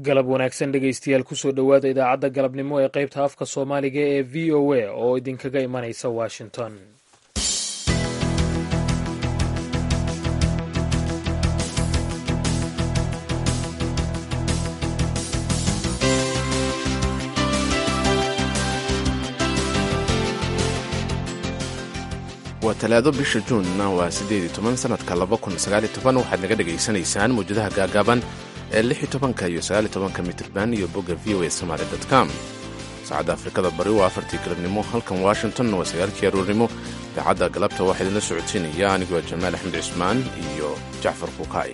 galab wanaagsan dhegaystayaal kusoo dhowaada idaacadda galabnimo ee qaybta afka soomaaliga ee v o a oo idinkaga imanaysa washington waa talaado bisha juunna waa siddeed iyo toban sannadka laba kun sagaaliyo toban waxaad naga dhegaysanaysaan mawjadaha gaagaaban ee lix iyo tobanka iyo sagaaliyo tobanka mitirban iyo bogga v o a somaali dot com saacadda afrikada bari waa afartii galabnimo halkan washington waa sagaalkii aroornimo idaacadda galabta waxaa idinla socodsiinaya anigoo jamaal axmed cismaan iyo jacfar bukaay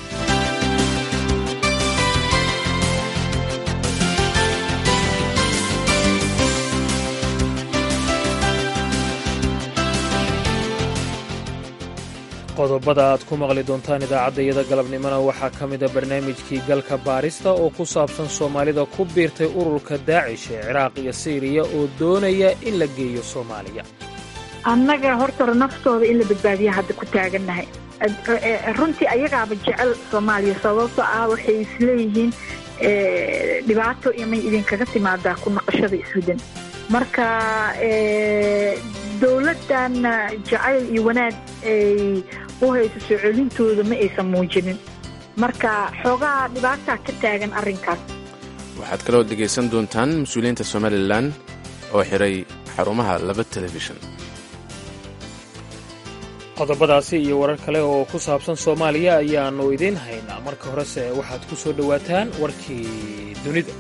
qodobada aad ku maqli doontaan idaacaddayada galabnimona waxaa ka mida barnaamijkii galka baarista oo ku saabsan soomaalida ku biirtay ururka daacish ee ciraaq iyo siiriya oo doonaya in la geeyo soomaaliya annaga hortore naftooda in la badbaadiya hadda ku taagannahay runtii ayagaaba jecel soomaaliya sababto ah waxay isleeyihiin dhibaato imay idinkaga timaadaa ku naqashada iswadan marka dowladdan jacayl iyo wanaag ay u hayso soo celintooda ma aysan muujinin marka xoogaha dhibaataa ka taagan arrinkaas waxaad kaloo dhegaysan doontaan mas-uuliyiinta somalilan oo xiray xarumaha laba telefishan qodobadaasi iyo warar kale oo ku saabsan soomaaliya ayaannu idiin haynaa marka horese waxaad ku soo dhowaataan warkii dunida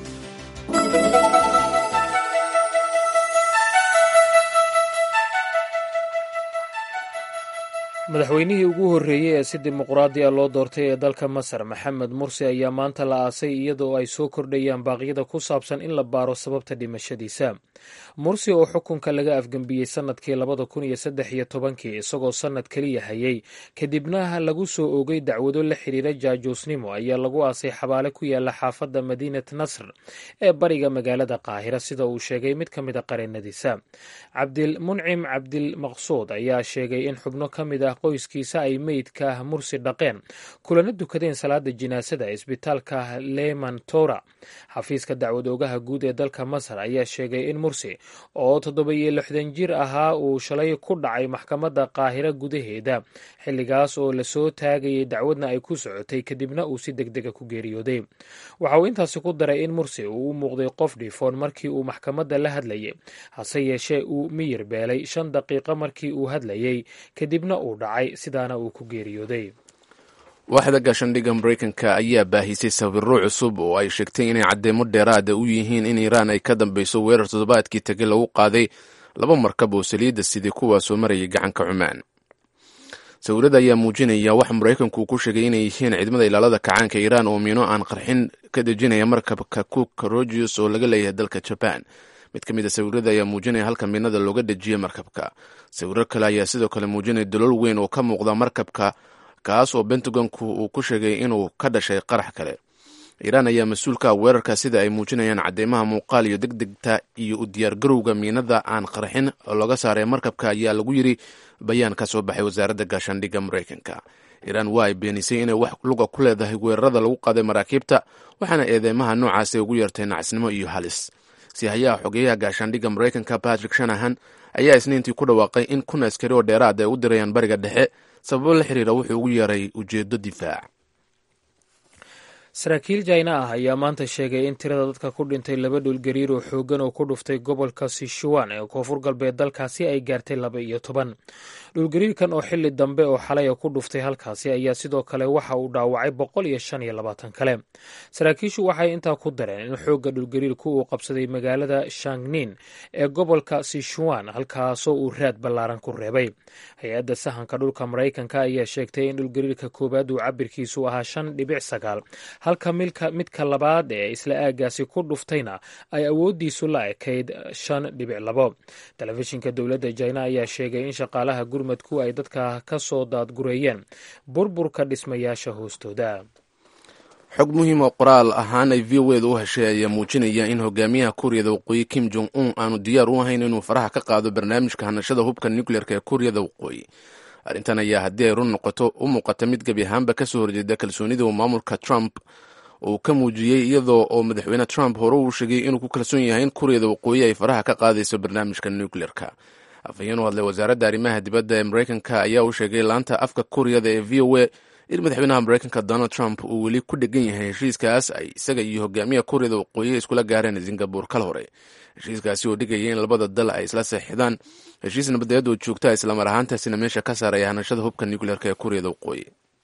madaxweynihii ugu horreeyey ee si dimuqraadi a loo doortay ee dalka masar maxamed mursi ayaa maanta la aasay iyadoo ay soo kordhayaan baaqyada ku saabsan in la baaro sababta dhimashadiisa mursi oo xukunka laga afgembiyey sannadkii labada kun iyo saddex iyo tobankii isagoo sannad keliya hayay kadibna lagu soo oogay dacwado la xidhiira jaajuusnimo ayaa lagu aasay xabaale ku yaala xaafadda madiinat nasr ee bariga magaalada qaahira sida uu sheegay mid ka mida qareennadiisa cabdilmuncim cabdilmaqsuud ayaa sheegay in xubno ka mid ah qoyskiisa ay meydka mursi dhaqeen kulana dukadeen salaada jinaasada isbitaalka leman tora xafiiska dacwad oogaha guud ee dalka masar ayaa sheegay in mursi oo toddoba-iyo lixdan jir ahaa uu shalay ku dhacay maxkamadda qaahiro gudaheeda xilligaas oo lasoo taagayay dacwadna ay ku socotay kadibna uu si deg dega ku geeriyooday waxa uu intaasi ku daray in mursi uu u muuqday qof dhiifoon markii uu maxkamadda la hadlayay hase yeeshee uu miyir beelay shan daqiiqo markii uu hadlayay kadibna uu dhacay sidaana uu ku geeriyooday waaxda gaashandhigga maraykanka ayaa baahisay sawirro cusub oo ay sheegtay inay caddeemo dheeraada u yihiin in iiraan ay ka dambeyso weerar toddobaadkii tege lagu qaaday laba markab oo saliidda sidii kuwaasoo marayay gacanka cumaan sawirada ayaa muujinaya wax maraykanku ku sheegay inay yihiin ciidamada ilaalada kacaanka iiraan oo miino aan qarxin ka dejinaya markabka cook rogius oo laga leeyahay dalka jaban mid ka mid a sawirada ayaa muujinaya halka miinada looga dejiyey markabka sawiro kale ayaa sidoo kale muujinaya dalool weyn oo ka muuqda markabka kaas oo bentagonku uu ku sheegay inuu ka dhashay qarax kale iiraan ayaa mas-uulka ah weerarka sida ay muujinayaan cadeymaha muuqaal iyo degdegta iyo u diyaargarowga miinada aan qarxin oo laga saaray markabka ayaa lagu yiri bayaan ka soo baxay wasaaradda gaashaandhigga maraykanka iiraan waa ay beenisay inay wax luga ku leedahay weerarada lagu qaaday maraakiibta waxaana eedeymaha noocaasi ugu yeertay nacasnimo iyo halis sihayaha xogeyaha gaashaandhigga maraykanka patrick shanahan ayaa isniintii ku dhawaaqay in kun askari oo dheeraad ay u dirayaan bariga dhexe sababo la xiriira wuxuu ugu yeeray ujeedo difaac saraakiil jayna ah ayaa maanta sheegay in tirada dadka ku dhintay laba dhulgariir oo xooggan oo ku dhuftay gobolka sishuwan ee koonfur galbeed dalkaasi ay gaartay laba iyo toban dhulgariirkan oo xili dambe oo xalaya ku dhuftay halkaasi ayaa sidoo kale waxa uu dhaawacay boqol iyo shan iyo labaatan kale saraakiishu waxay intaa ku dareen in xoogga dhulgariirku uu qabsaday magaalada shangnin ee gobolka sishuwan halkaasoo uu raad ballaaran ku reebay hay-adda sahanka dhulka maraykanka ayaa sheegtay in dhulgariirka koowaad uu cabirkiisu ahaa shan dhibic sagaal halka milka midka labaad ee isla aagaasi ku dhuftayna ay awooddiisu la ekayd shan dhibic labo telefishinka dowladda jina ayaa sheegay in shaqaalaha gurmadku ay dadka ka soo daadgureeyeen burburka dhismayaasha hoostooda xog muhiim oo qoraal ahaan ay v o eda u heshay ayaa muujinaya in hogaamiyaha kuuriyada waqooyi kim jong un aanu diyaar u ahayn inuu faraha ka qaado barnaamijka hanashada hubka nucleerka ee kuuriyada waqooyi arrintan ayaa haddii ay run noqoto u muuqata mid gebi ahaanba ka soo horjeeda kalsoonida uu maamulka trump uu ka muujiyey iyadoo oo madaxweyne trump hore uu sheegay inuu ku kalsoon yahay in kuuriyada waqooyi ay faraha ka qaadayso barnaamijka nucleerka afhayeen u hadlay wasaaradda arrimaha dibadda ee maraykanka ayaa u sheegay laanta afka kuuriyada ee v o a in madaxweynaha maraykanka donald trump uu weli ku dhegan yahay heshiiskaas ay isaga iyo hogaamiyaha kuuriyada waqooyi iskula gaareen singabore kal hore heshiiskaasi oo dhigaya in labada dal ay isla seexdaan heshiis nabadeed oo joogta islamar ahaantaasina meesha ka saaraya hanashada hubka nucleerka ee kuuriyada waqooyi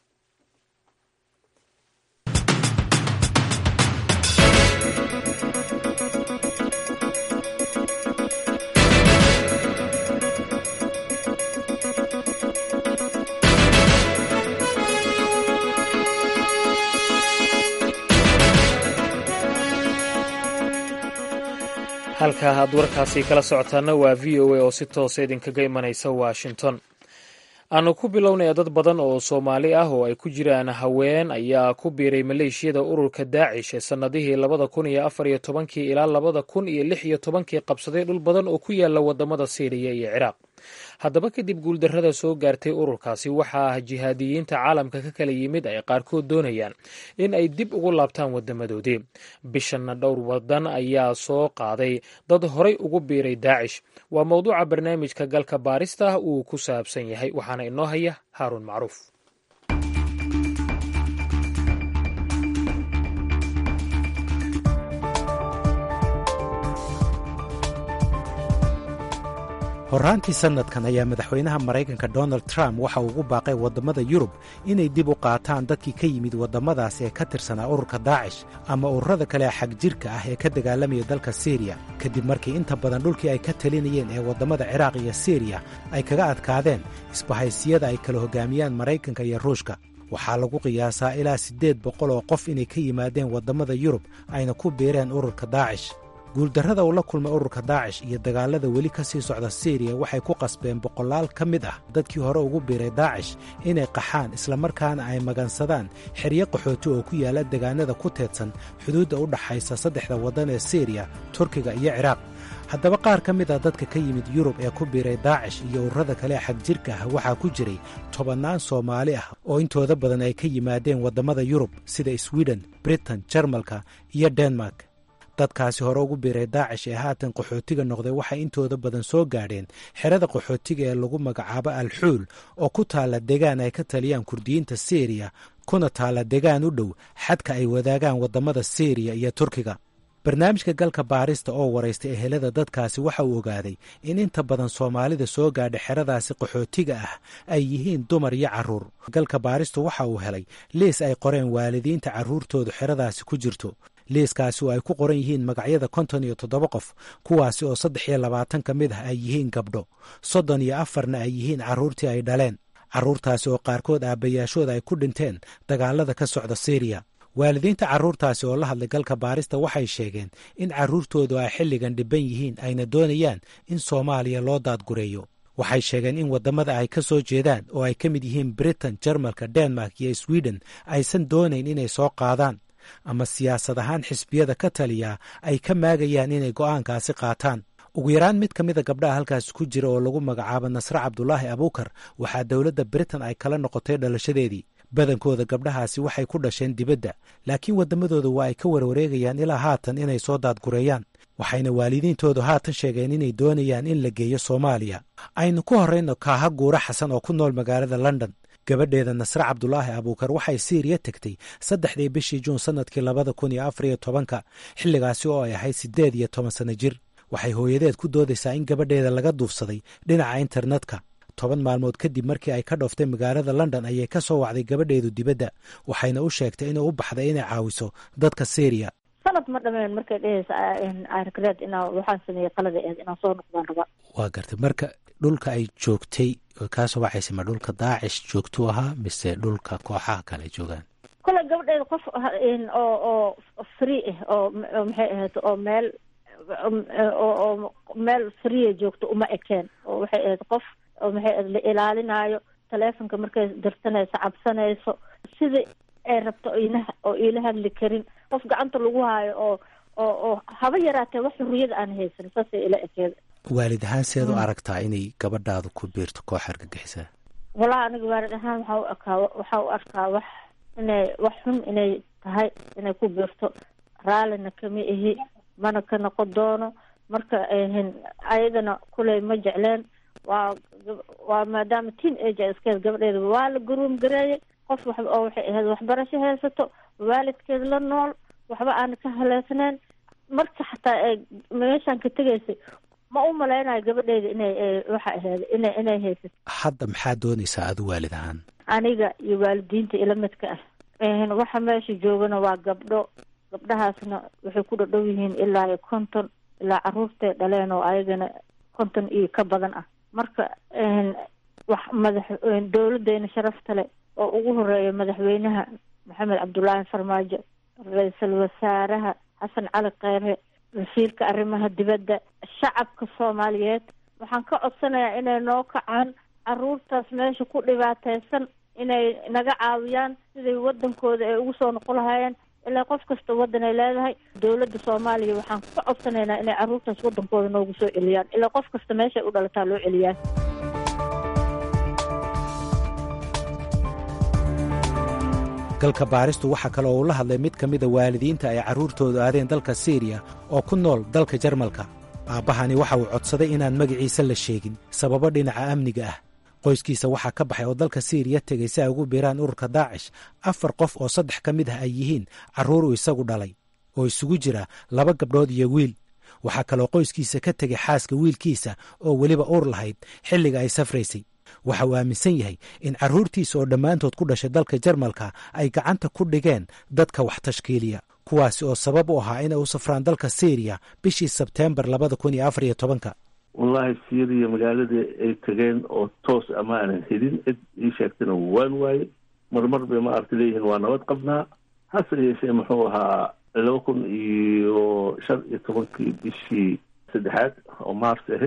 halka aad warkaasi kala socotaana waa v o a oo si toosa idinkaga imanaysa washington aanu ku bilownaya dad badan oo soomaali ah oo ay ku jiraan haween ayaa ku biiray maleeshiyada ururka daacish ee sannadihii labada kun iyo afar iyo tobankii ilaa labada kun iyo lix iyo tobankii qabsaday dhul badan oo ku yaala wadamada siiriya iyo ciraaq haddaba kadib guuldarrada soo gaartay ururkaasi waxaa jihaadiyiinta caalamka ka kala yimid ay qaarkood doonayaan in ay dib ugu laabtaan wadamadoodii bishanna dhowr wadan ayaa soo qaaday dad horay ugu biiray daacish waa mowduuca barnaamijka galka baarista uu ku saabsan yahay waxaana inoo haya haaruun macruuf horraantii sannadkan ayaa madaxweynaha maraykanka donald trump waxa uu ugu baaqay waddamada yurub inay dib u qaataan dadkii ka yimid waddamadaas ee ka tirsanaa ururka daacish ama ururada kale xag jirka ah ee ka dagaalamaya dalka siriya kadib markii inta badan dhulkii ay ka talinayeen ee waddamada ciraaq iyo siriya ay kaga adkaadeen isbahaysiyada ay kala hoggaamiyaan maraykanka iyo ruushka waxaa lagu qiyaasaa ilaa siddeed boqol oo qof inay ka yimaadeen waddamada yurub ayna ku biireen ururka daacish guuldarrada uu la kulmay ururka daacish iyo dagaallada weli ka sii socda siriya waxay ku qasbeen boqolaal ka mid ah dadkii hore ugu biiray daacish inay qaxaan islamarkaana ay magansadaan xeryo qaxooti oo ku yaalla degaanada ku teedsan xuduudda u dhaxaysa saddexda waddan ee siriya turkiga iyo ciraaq haddaba qaar ka mid ah dadka ka yimid yurub ee ku biiray daacish iyo ururada kale xag jirka ah waxaa ku jiray tobannaan soomaali ah oo intooda badan ay ka yimaadeen waddamada yurub sida swiden britain jarmalka iyo denmark dadkaasi hore ugu biiray daacish ee haatan qaxootiga noqday waxay intooda badan soo gaadheen xerada qaxootiga ee lagu magacaabo alxuul oo ku taalla degaan ay ka taliyaan kurdiyiinta siriya kuna taalla degaan u dhow xadka ay wadaagaan waddamada siriya iyo turkiga barnaamijka galka baarista oo waraystay ehelada dadkaasi waxa uu ogaaday in inta badan soomaalida soo gaadha xeradaasi qaxootiga ah ay yihiin dumar iyo carruur galka baaristu waxa uu helay liis ay qoreen waalidiinta carruurtoodu xeradaasi ku jirto liiskaasi oo ay ku qoran yihiin magacyada konton iyo toddoba qof kuwaasi oo saddex iyo labaatan ka mid ah ay yihiin gabdho soddon iyo afarna ay yihiin carruurtii ay dhaleen carruurtaasi oo qaarkood aabbayaashooda ay ku dhinteen dagaalada ka socda siriya waalidiinta carruurtaasi oo la hadlay galka baarista waxay sheegeen in carruurtoodu ay xilligan dhibban yihiin ayna doonayaan in soomaaliya loo daadgureeyo waxay sheegeen in waddamada ay ka soo jeedaan oo ay ka mid yihiin britain jarmalka denmark iyo sweden aysan doonayn inay soo qaadaan ama siyaasad ahaan xisbiyada ka taliya ay ka maagayaan inay go'aankaasi qaataan ugu yaraan mid ka mida gabdhaha halkaasi ku jira oo lagu magacaabo nasre cabdulaahi abuukar waxaa dowladda britain ay kala noqotay dhalashadeedii badankooda gabdhahaasi waxay ku dhasheen dibadda laakiin waddamadooda waa ay ka warwareegayaan ilaa haatan inay soo daadgureeyaan waxayna waalidiintoodu haatan sheegeen inay doonayaan in la geeyo soomaaliya aynu ku horrayno kaaha guura xasan oo ku nool magaalada london gabadheeda nasre cabdulaahi abuukar waxay siiriya tegtay saddexdii bishii juun sannadkii labada kun iyo afar iyo tobanka xilligaasi oo ay ahayd siddeed iyo toban sanno jir waxay hooyadeed ku doodaysaa in gabadheeda laga duufsaday dhinaca internetka toban maalmood kadib markii ay ka dhooftay magaalada london ayay ka soo wacday gabadheedu dibadda waxayna u sheegtay inay u baxday inay caawiso dadka syriya sanad ma dhameen markay dhehaysa arkaleed inaa waxaan sameeyey qalada eed inaan soo noqdaan raba waa gartay marka dhulka ay joogtay oo kaasoo waxayse ma dhulka daacish joogtuu ahaa mise dhulka kooxaha kale ay joogaan kole gabadheeda qof oo oo free ah oo maxay ahayd oo meel oo meel free joogto uma ekeen oo waxay ahayd qof oo maxay ahayd la ilaalinaayo taleefonka markay dirsanayso cabsanayso sidai ay rabto ina oo iila hadli karin qof gacanta lagu haayo oo oo oo haba yaraatee wax xurriyada aan haysan saasay ila ekeeda waalid ahaan seed u aragtaa inay gabadhaadu ku biirto koox argagixisaa walahi aniga waalid ahaan waxaa u arkaa waxaa u arkaa wax inay wax xun inay tahay inay ku biirto raallina kama ihi mana ka noqon doono marka ayadana kuley ma jecleen waa waa maadaama teen age iskeed gabadheeda waa la garuum gareeyay qof wax oo waxay ahayd waxbarasho haysato waalidkeed la nool waxba aan ka haleesnayn marka xataa ee meeshaan ka tegaysay ma u malaynayo gabadheeda inay waxa ahayd ina inay haysato hadda maxaa doonaysaa adu waalid ahaan aniga iyo waalidiinta ila midka ah waxa meesha joogana waa gabdho gabdhahaasna waxay ku dhadhow yihiin ilaa iyo konton ilaa caruurtay dhaleen oo ayagana konton iyo ka badan ah marka wax madax dowladeena sharafta leh oo ugu horeeya madaxweynaha maxamed cabdullaahi farmaajo ra-iisul wasaaraha xasan cali kheyre wasiirka arrimaha dibadda shacabka soomaaliyeed waxaan ka codsanayaa inay noo kacaan caruurtaas meesha ku dhibaateysan inay naga caawiyaan siday wadankooda ay ugu soo noqon lahaayeen ilaa qof kasta waddan ay leedahay dowladda soomaaliya waxaan ka codsanaynaa inay caruurtaas wadankooda noogu soo celiyaan ilaa qof kasta meesha ay u dhalataa loo celiyaa galka baaristu waxaa kale oo uu la hadlay mid ka mida waalidiinta ay carruurtoodu aadeen dalka siiriya oo ku nool dalka jarmalka aabbahani waxa uu codsaday inaan magaciisa la sheegin sababo dhinaca amniga ah qoyskiisa waxaa ka baxay oo dalka siiriya tegay si ay ugu biiraan ururka daacish afar qof oo saddex ka mid ah ay yihiin carruur uu isagu dhalay oo isugu jira laba gabdhood iyo wiil waxaa kaloo qoyskiisa ka tegay xaaska wiilkiisa oo weliba uur lahayd xilliga ay safraysay waxa uu aaminsan yahay in carruurtiisa oo dhammaantood ku dhashay dalka jarmalka ay gacanta ku dhigeen dadka wax tashkiiliya kuwaasi oo sabab u ahaa inay u safraan dalka syriya bishii sebteembar labada kun iyo afar iyo tobanka wallahi syriya magaaladii ay tageen oo toos ama aanan helin cid ii sheegtana waan waaye marmar bay maaragta leeyihiin waa nabad qabnaa hase yeeshee muxuu ahaa laba kun iyo shan iyo tobankii bishii saddexaad oo mars ahayd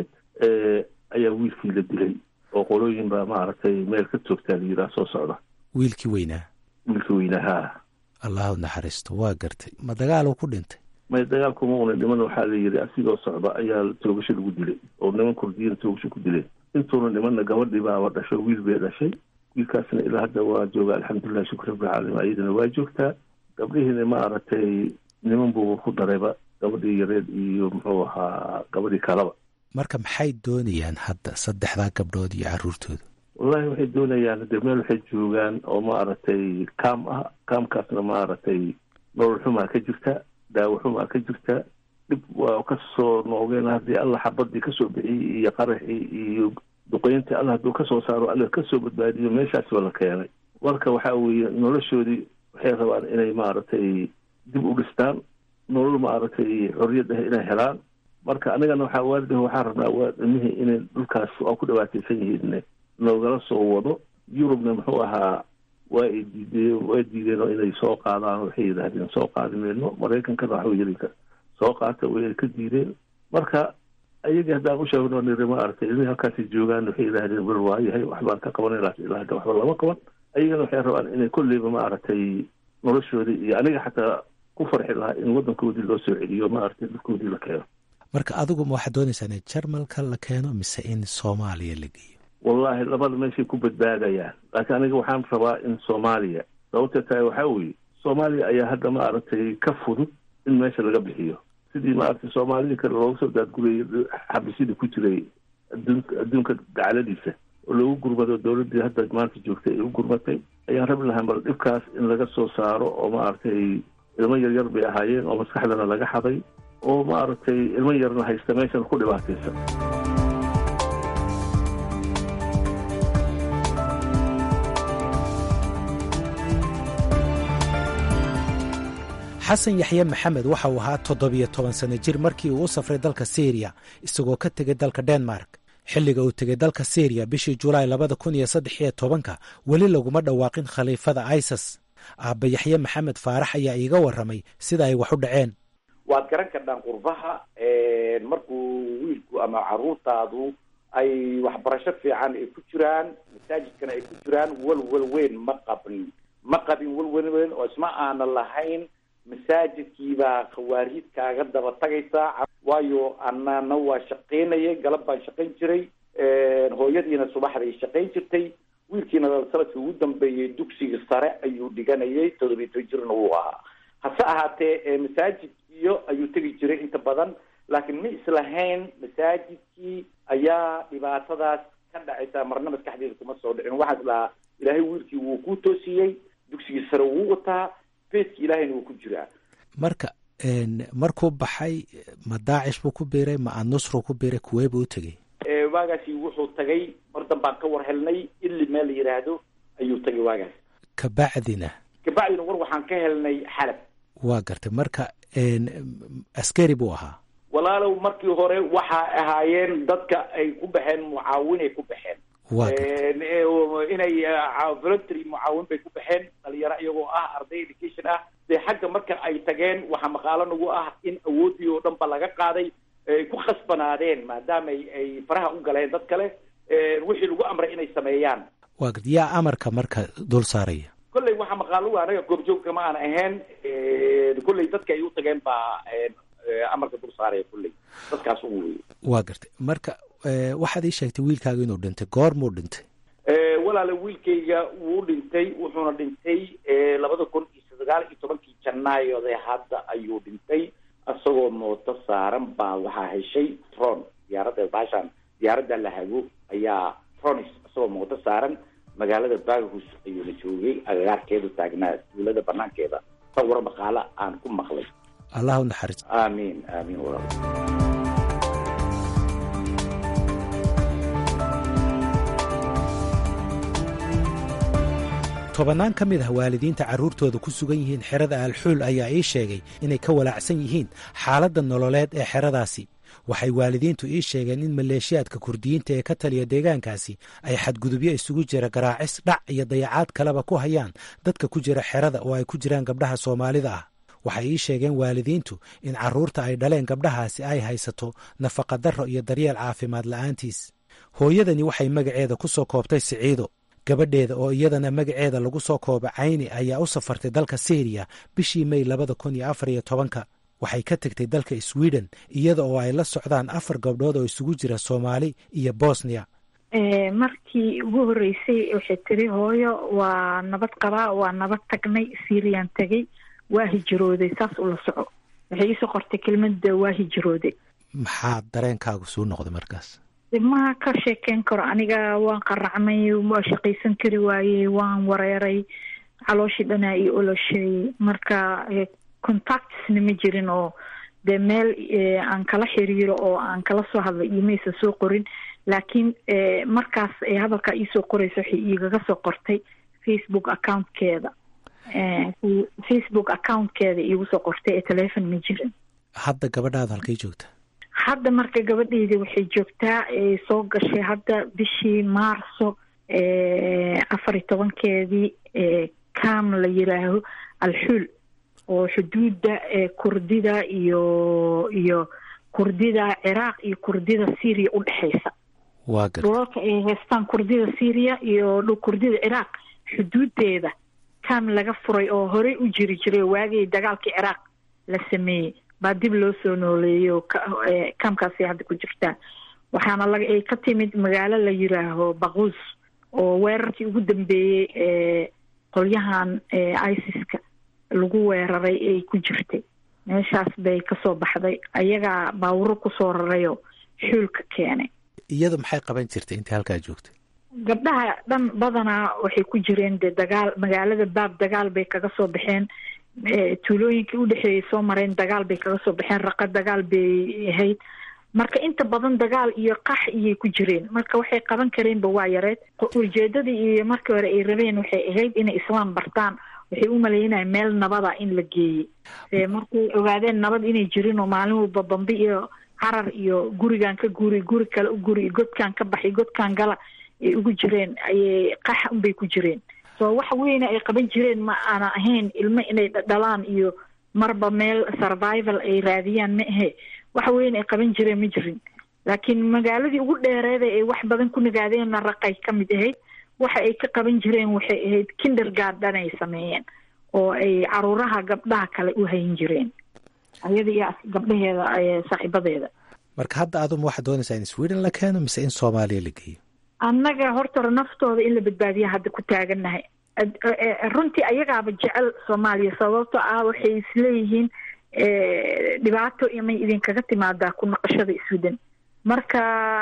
ayaa wiilkii la dilay oo qolooyin baa maaragtay meel ka toogtaa la yidhaha soo socda wiilkii weynaa wiilkii weynahaa allahu naxariisto waa gartay ma dagaal uu ku dhintay may dagaalkuma una dhiman waxaa la yidhi asigoo socda ayaa toogasho lagu dilay oo niman kurdiyiin toogasho ku dileen intuuna nimanna gabadhii baaba dhasho wiil bay dhashay wiilkaasna ilaa hadda waa jooga alxamdulilah shukr rabbilcaalamiin ayadana waa joogtaa gabdhihiina maaragtay niman buu ku darayba gabadhii yareed iyo muxuu ahaa gabadhii kalaba marka maxay doonayaan hadda saddexdaa gabdhood iyo carruurtooda wallahi waxay doonayaan de meel waxay joogaan oo maaragtay kaam ah kaamkaasna maaragtay nolol xumaa ka jirta daawo xumaa ka jirta dhib waa kasoo noogeen haddii alla xabadii kasoo bixiyey iyo qaraxii iyo duqeyntii alla hadduu kasoo saaro alla kasoo badbaadiyo meeshaasba la keenay marka waxa weeye noloshoodii waxay rabaan inay maaragtay dib u dhistaan nolol maaragtay xorriyad ah inay helaan marka anigana waxaa waalidah waxaa rabnaa waa ilmihii inay dhulkaas waa ku dhawaataysan yihiin noogala soo wado yurubna muxuu ahaa waa ay diideen waa diideen oo inay soo qaadaan waxay yidhaahdeen soo qaadi mayno maraykankana waxa yiri soo qaata way ka diideen marka ayagii haddaan u sheegno niri maaragtay ilmihii halkaasi joogaan waxay yidhaahdeen wel waayahay waxbaan ka qabanay laakiin ilaa hadda waxba lama qaban ayagana waxay rabaan inay kolleyba maaragtay noloshoodii iyo aniga xataa ku farxi lahaa in waddankoodii loo soo celiyo maaragtay dhulkoodii la keeno marka adigu ma waxaad doonaysaa in jarmalka la keeno mise in soomaaliya la geeyo wallahi labada meeshay ku badbaadayaan laakiin aniga waxaan rabaa in soomaaliya sababtee tahay waxaa weeye soomaaliya ayaa hadda maaragtay ka fudud in meesha laga bixiyo sidii maaragtay soomaalidii kale looga soo daadgurayay xabisyadii ku jiray adduunka adduunka gacaladiisa oo loogu gurmado dowladdii hadda maanta joogtay ay u gurmatay ayaan rabi lahaa bal dhibkaas in laga soo saaro oo maaragtay ilmo yaryar bay ahaayeen oo maskaxdana laga xaday oo maaragtay ilmo yarna haysta meeshana ku dhibaataysan xasan yaxye maxamed waxa uu ahaa toddobiyo toban sano jir markii uu u safray dalka syriya isagoo ka tegay dalka denmark xilliga uu tegay dalka syriya bishii julaay labada kun iyo saddex iyo tobanka weli laguma dhawaaqin khaliifada isas aabba yaxye maxamed faarax ayaa iiga warramay sida ay wax u dhaceen waad garan kardhaan qurbaha markuu wiilku ama carruurtaadu ay waxbarasho fiican ay ku jiraan masaajidkana ay ku jiraan welwel weyn ma qabin ma qabin welwel weyn oo isma aana lahayn masaajidkiibaa khawaariid kaaga daba tagaysaa waayo anana waa shaqaynayay galab baan shaqayn jiray hooyadiina subaxday shaqayn jirtay wiilkiina sanadkii ugu dambeeyey dugsiga sare ayuu dhiganayay toddobiyi toban jirna wuu ahaa hase ahaatee masaajid iyo ayuu tegi jiray inta badan laakiin ma islahayn masaajidkii ayaa dhibaatadaas ka dhacaysa marna maskaxdeeda kuma soo dhicin waxaa islahaa ilaahay wiilkii wuu ku toosiyey dugsigii sare wuu wataa beedki ilaahayna wuu ku jiraa marka markuu baxay ma daacish buu ku biiray ma annusru ku biiray kuwee buu u tegey waagaasi wuxuu tagay mar danbaan ka war helnay ili meel la yidhaahdo ayuu tagay waagaas kabacdina kabacdina war waxaan ka helnay xalab waa gartay marka askari buu ahaa walaalow markii hore waxaa ahaayeen dadka ay ku baxeen mucaawinay ku baxeen inay voluntary mucaawin bay ku baxeen dhalinyaro iyagoo ah arday education ah dee xagga marka ay tageen waxaa maqaalo nagu ah in awoodii oo dhan ba laga qaaday ay ku khasbanaadeen maadaama ay faraha u galeen dad kale wixii lagu amray inay sameeyaan waa garta yaa amarka marka dul saaraya kolley waxaa maqaalo anaga goobjoogka ma aan ahayn kolley dadka ay u tageen baa amarka dul saaraya kulley dadkaas ugu wey waa gartay marka waxaad ii sheegtay wiilkaaga inuu dhintay goormuu dhintay walaale wiilkayga wuu dhintay wuxuuna dhintay labada kun iyo sagaal iyo tobankii janaayode hadda ayuu dhintay isagoo mooto saaran baa waxaa heshay tron diyaaradda baashaan diyaaradda la hago ayaa tronis isagoo mooto saaran magaalada baghus ayuuna joogay agagaarkeedu taagnaa duulada banaankeeda sawir maqaalo aan ku maqlay allah u naxariis aamiin aamiin walaal tobannaan ka mid ah waalidiinta carruurtooda ku sugan yihiin xerada alxuul ayaa ii sheegay inay ka walaacsan yihiin xaaladda nololeed ee xeradaasi waxay waalidiintu ii sheegeen in maleeshiyaadka kurdiyiinta ee ka taliya deegaankaasi ay xadgudubyo isugu jira garaacis dhac iyo dayacaad kaleba ku hayaan dadka ku jira xerada oo ay ku jiraan gabdhaha soomaalida ah waxay ii sheegeen waalidiintu in carruurta ay dhaleen gabdhahaasi ay haysato nafaqadarro iyo daryeel caafimaad la'aantiis hooyadani waxay magaceeda ku soo koobtay siciido gabadheeda oo iyadana magaceeda lagu soo kooba cayni ayaa u safartay dalka syriya bishii mey labada kun iyo afar iyo tobanka waxay ka tegtay dalka sweden iyada oo ay la socdaan afar gabdhood oo isugu jira soomaali iyo bosnia markii ugu horreysay waxay tiri hooyo waa nabad qabaa waa nabad tagnay syriyan tegay waa hijrooday saas ula soco waxay iisoo qortay kelmada waa hijrooday maxaa dareenkaagu suu noqday markaas ma ka sheekeyn karo aniga waan qaracmay waa shaqaysan kari waayey waan wareeray calooshii dhanaa iyo oloshay marka contactsna ma jirin oo dee meel aan kala xiriiro oo aan kala soo hadlay imaysa soo qorin laakiin markaas hadalkaa iisoo qoraysa waxay igaga soo qortay facebook accountkeeda facebook accountkeeda iigu soo qortay ee telefon ma jirin hadda gabadhaada halkay joogta hadda marka gabadheyda waxay joogtaa soo gashay hadda bishii maarso afar iyo tobankeedii cam la yiraaho alxuul oo xuduudda kurdida iyo iyo kurdida ciraaq iyo kurdida syria u dhexeysa waa gar dhulalka ay haystaan kurdida syria iyo kurdida ciraaq xuduudeeda cam laga furay oo horey u jiri jiray waagii dagaalkii ciraaq la sameeyey baa dib loo soo nooleeyo kamkaasi hadda ku jirtaa waxaana la ay ka timid magaalo la yiraaho baquus oo weerarkii ugu dambeeyey ee qolyahan isis-ka lagu weeraray ay ku jirtay meeshaas bay kasoo baxday ayagaa baawuro kusoo rarayoo xuulka keenay iyadu maxay qaban jirtay intii halkaa joogtay gabdhaha dhan badanaa waxay ku jireen dee dagaal magaalada baab dagaal bay kaga soo baxeen tuulooyinkii udhexeeyay soo mareen dagaal bay kaga soo baxeen raqa dagaal bay ahayd marka inta badan dagaal iyo qax iyay ku jireen marka waxay qaban kareenba waa yareed ujeedadii iyo markii hore ay rabeen waxay ahayd inay islaam bartaan waxay u maleynayaan meel nabada in la geeyey markay ogaadeen nabad inay jirin oo maalin walba bambi iyo carar iyo gurigan ka guri guri kale u guri godkan ka baxay godkan gala ay ugu jireen ayay qax unbay ku jireen so wax weyne ay qaban jireen ma aana ahayn ilmo inay dhalaan iyo marba meel survival ay raadiyaan ma ahe wax weyne ay qaban jireen ma jirin laakiin magaaladii ugu dheereeda ay wax badan ku nagaadeenna raqay ka mid ahayd waxa ay ka qaban jireen waxay ahayd kindergarden ay sameeyeen oo ay caruuraha gabdhaha kale u hayn jireen ayada iyo gabdhaheeda saaxiibadeeda marka hadda aduma waxaad doonaysaa in sweden la keeno mise in soomaaliya la geeyo annaga horta hore naftooda in la badbaadiya hadda ku taagannahay runtii ayagaaba jecel soomaaliya sababto ah waxay isleeyihiin dhibaato imay idinkaga timaadaa ku naqashada iswadan marka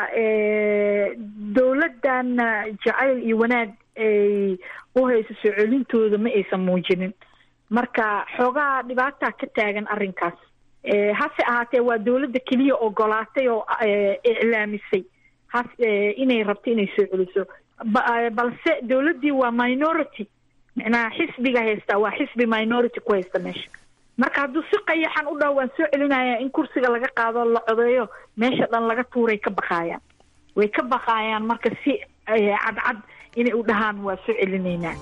dowladdan jacayl iyo wanaag ay u hayso soo celintooda ma aysan muujinin marka xoogaa dhibaataa ka taagan arrinkaas hase ahaatee waa dowladda keliya ogolaatay oo iclaamisay has inay rabto inay soo celiso balse dowladdii waa minority macnaha xisbiga haystaa waa xisbi minority ku haysta meesha marka hadduu si qayaxan u dhaho waan soo celinaya in kursiga laga qaado la codeeyo meesha dhan laga tuuray ka baqaayaan way ka baqaayaan marka si cadcad inay u dhahaan waa soo celinaynaa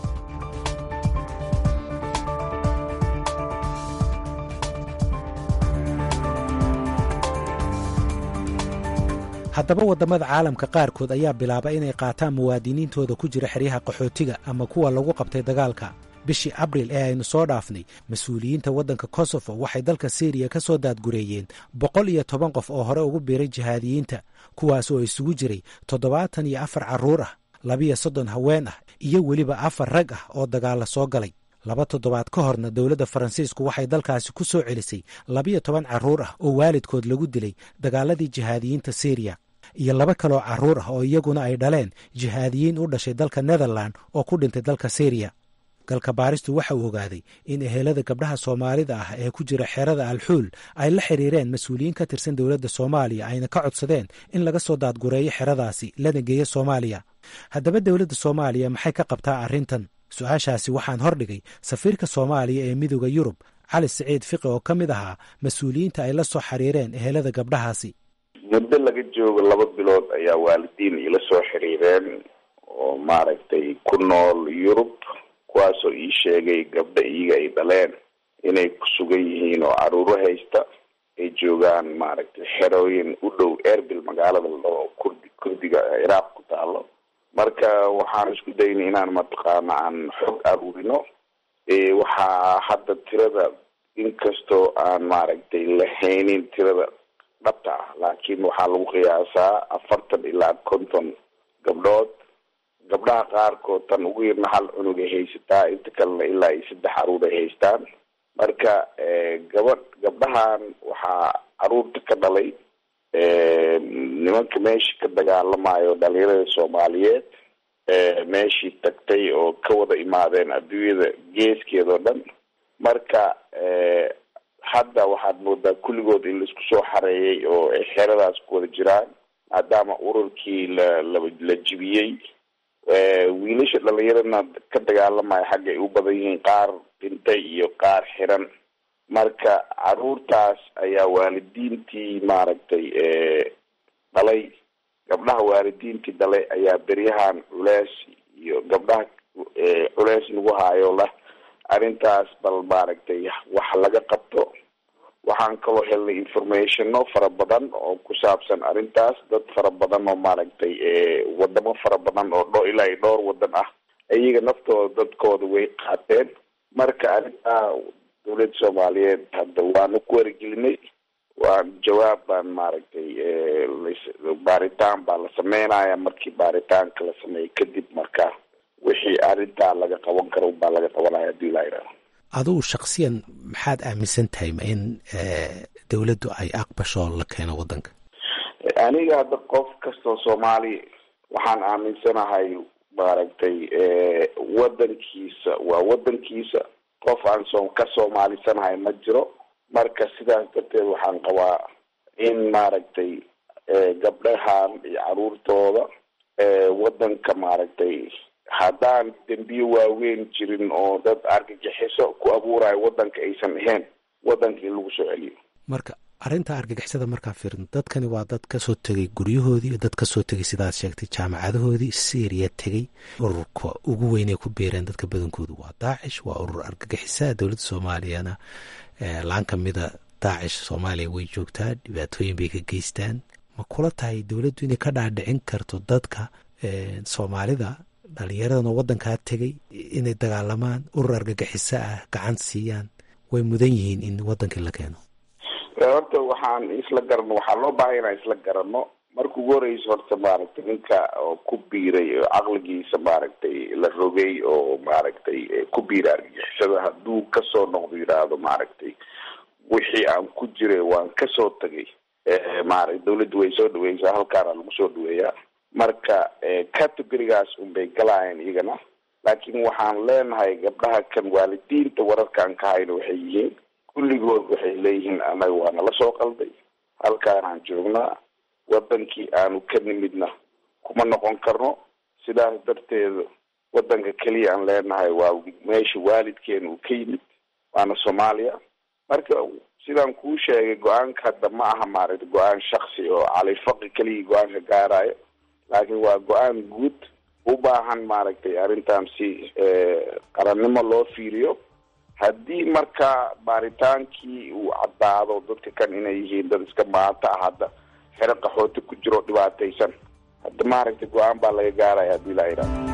haddaba waddamada caalamka qaarkood ayaa bilaaba inay qaataan muwaadiniintooda ku jira xeryaha qaxootiga ama kuwa lagu qabtay dagaalka bishii abril ee aynu soo dhaafnay mas-uuliyiinta waddanka kosofo waxay dalka syriya ka soo daadgureeyeen boqol iyo toban qof oo hore ugu biiray jihaadiyiinta kuwaas oo isugu jiray toddobaatan iyo afar carruur ah labiyo soddon haween ah iyo weliba afar rag ah oo dagaalla soo galay laba toddobaad ka horna dowladda faransiisku waxay dalkaasi ku soo celisay labiyo toban carruur ah oo waalidkood lagu dilay dagaaladii jihaadiyiinta syriya iyo laba kaloo carruur ah oo iyaguna ay dhaleen jihaadiyiin u dhashay dalka netherland oo ku dhintay dalka syriya galka baaristu waxa uu ogaaday in ehelada gabdhaha soomaalida ah ee ku jira xerada alxuul ay la xiriireen mas-uuliyiin ka tirsan dowladda soomaaliya ayna ka codsadeen in laga soo daadgureeyo xeradaasi lana geeyo soomaaliya haddaba dowladda soomaaliya maxay ka qabtaa arrintan su-aashaasi waxaan hordhigay safiirka soomaaliya ee midooda yurub cali siciid fiqi oo ka mid ahaa mas-uuliyiinta ay la soo xiriireen ehelada gabdhahaasi muddo laga joogo laba bilood ayaa waalidiin ila soo xiriireen oo maaragtay ku nool yurub kuwaasoo ii sheegay gabdha iyaga ay dhaleen inay ku sugan yihiin oo caruuro haysta ay joogaan maaragtay xerooyin u dhow erbil magaalada oo kurdi kurdiga ciraaq ku taalo marka waxaan isku daynay inaan mataqaana aan xog aruurino waxaa hadda tirada inkastoo aan maaragtay lahaynin tirada dhabta ah laakiin waxaa lagu qiyaasaa afartan ilaa konton gabdhood gabdhaha qaarkood tan ugu yarna hal cunug ay haysataa inta kalena ilaa iyo saddex caruur ay haystaan marka gabadh gabdhahan waxaa caruurta ka dhalay nimanka meeshii ka dagaalamayo dhalinyarada soomaaliyeed meeshii tagtay oo ka wada imaadeen adduunyada geeskeeda oo dhan marka hadda waxaad moodaa kulligood in laisku soo xareeyay oo ay xeradaas ku wada jiraan maadaama ururkii la la la jibiyey wiilasha dhalinyaradna ka dagaalamaya xagga ay u badan yihiin qaar dhintay iyo qaar xiran marka caruurtaas ayaa waalidiintii maaragtay dhalay gabdhaha waalidiintii dhalay ayaa beryahan culeys iyo gabdhaha culeys nagu haayo lah arrintaas bal maaragtay wax laga qabto waxaan kaloo helnay informationo fara badan oo ku saabsan arrintaas dad fara badan oo maaragtay wadamo fara badan oo dho ilaa iyo dhowr wadan ah iyaga naftooda dadkooda way qaateen marka arrintaa dowladda soomaaliyeed hadda waanu ku wargelinay waa jawaab baan maaragtay baaritaan baa la sameynaya markii baaritaanka la sameeyey kadib marka wixii arrintaa laga qaban karo baa laga qabanaya hadii laa yidhahdo adugu shaksiyan maxaad aaminsan tahay ma in dowladdu ay aqbasho la keeno waddanka aniga hadda qof kastoo soomaali waxaan aaminsanahay maaragtay waddankiisa waa waddankiisa qof aan soo ka soomaalisanahay ma jiro marka sidaas darteed waxaan qabaa in maaragtay gabdhahan iyo caruurtooda waddanka maaragtay haddaan dembiye waaweyn jirin oo dad argagixiso ku abuurayo waddanka aysan ahayn waddanka in lagu soo celiyo marka arrinta argagixisada markaa fiirin dadkani waa dad kasoo tegay guryahoodii iyo dad kasoo tegay sidaad sheegtay jaamacadahoodii syriya tegey ururka ugu weynay ku biireen dadka badankoodu waa daacish waa urur argagixisa dowladda soomaaliyana laan kamida daacish soomaaliya way joogtaa dhibaatooyin bay ka geystaan ma kula tahay dowladdu inay ka dhaadhicin karto dadka soomaalida dhalinyaradan oo waddankaa tegay inay dagaalamaan urur argagixiso ah gacan siiyaan way mudan yihiin in waddankii la keeno horta waxaan isla garano waxaa loo baahay inaan isla garano marka ugu horeysa horta maaragtay ninka oo ku biiray oo caqligiisa maaragtay la rogay oo maaragtay ku biiray argagixisada hadduu kasoo noqdo yidhaahdo maaragtay wixii aan ku jiray waan kasoo tagay maaragtay dawladda way soo dhaweysaa halkaana lagu soo dhaweeyaa marka categorigaas unbay galaayeen iyagana laakiin waxaan leenahay gabdhaha kan waalidiinta wararkaan ka hayno waxay yihiin kulligood waxay leeyihiin annaga waa nala soo qalday halkaanaan joognaa wadankii aanu ka nimidna kuma noqon karno sidaas darteeda wadanka keliya aan leenahay waa meesha waalidkeena uu ka yimid waana soomaaliya marka sidaan kuu sheegay go-aanka hadda ma aha maaragta go-aan shaksi oo califaqi keligii go-aanka gaarayo laakiin waa go-aan guud u baahan maaragtay arrintan si qarannimo loo fiiriyo haddii marka baaritaankii uu caddaado dadka kan inay yihiin dad iska maanta ah hadda xero qaxooti ku jiro dhibaataysan hadda maaragtay go-aan baa laga gaaraya haddii laa yidhahdo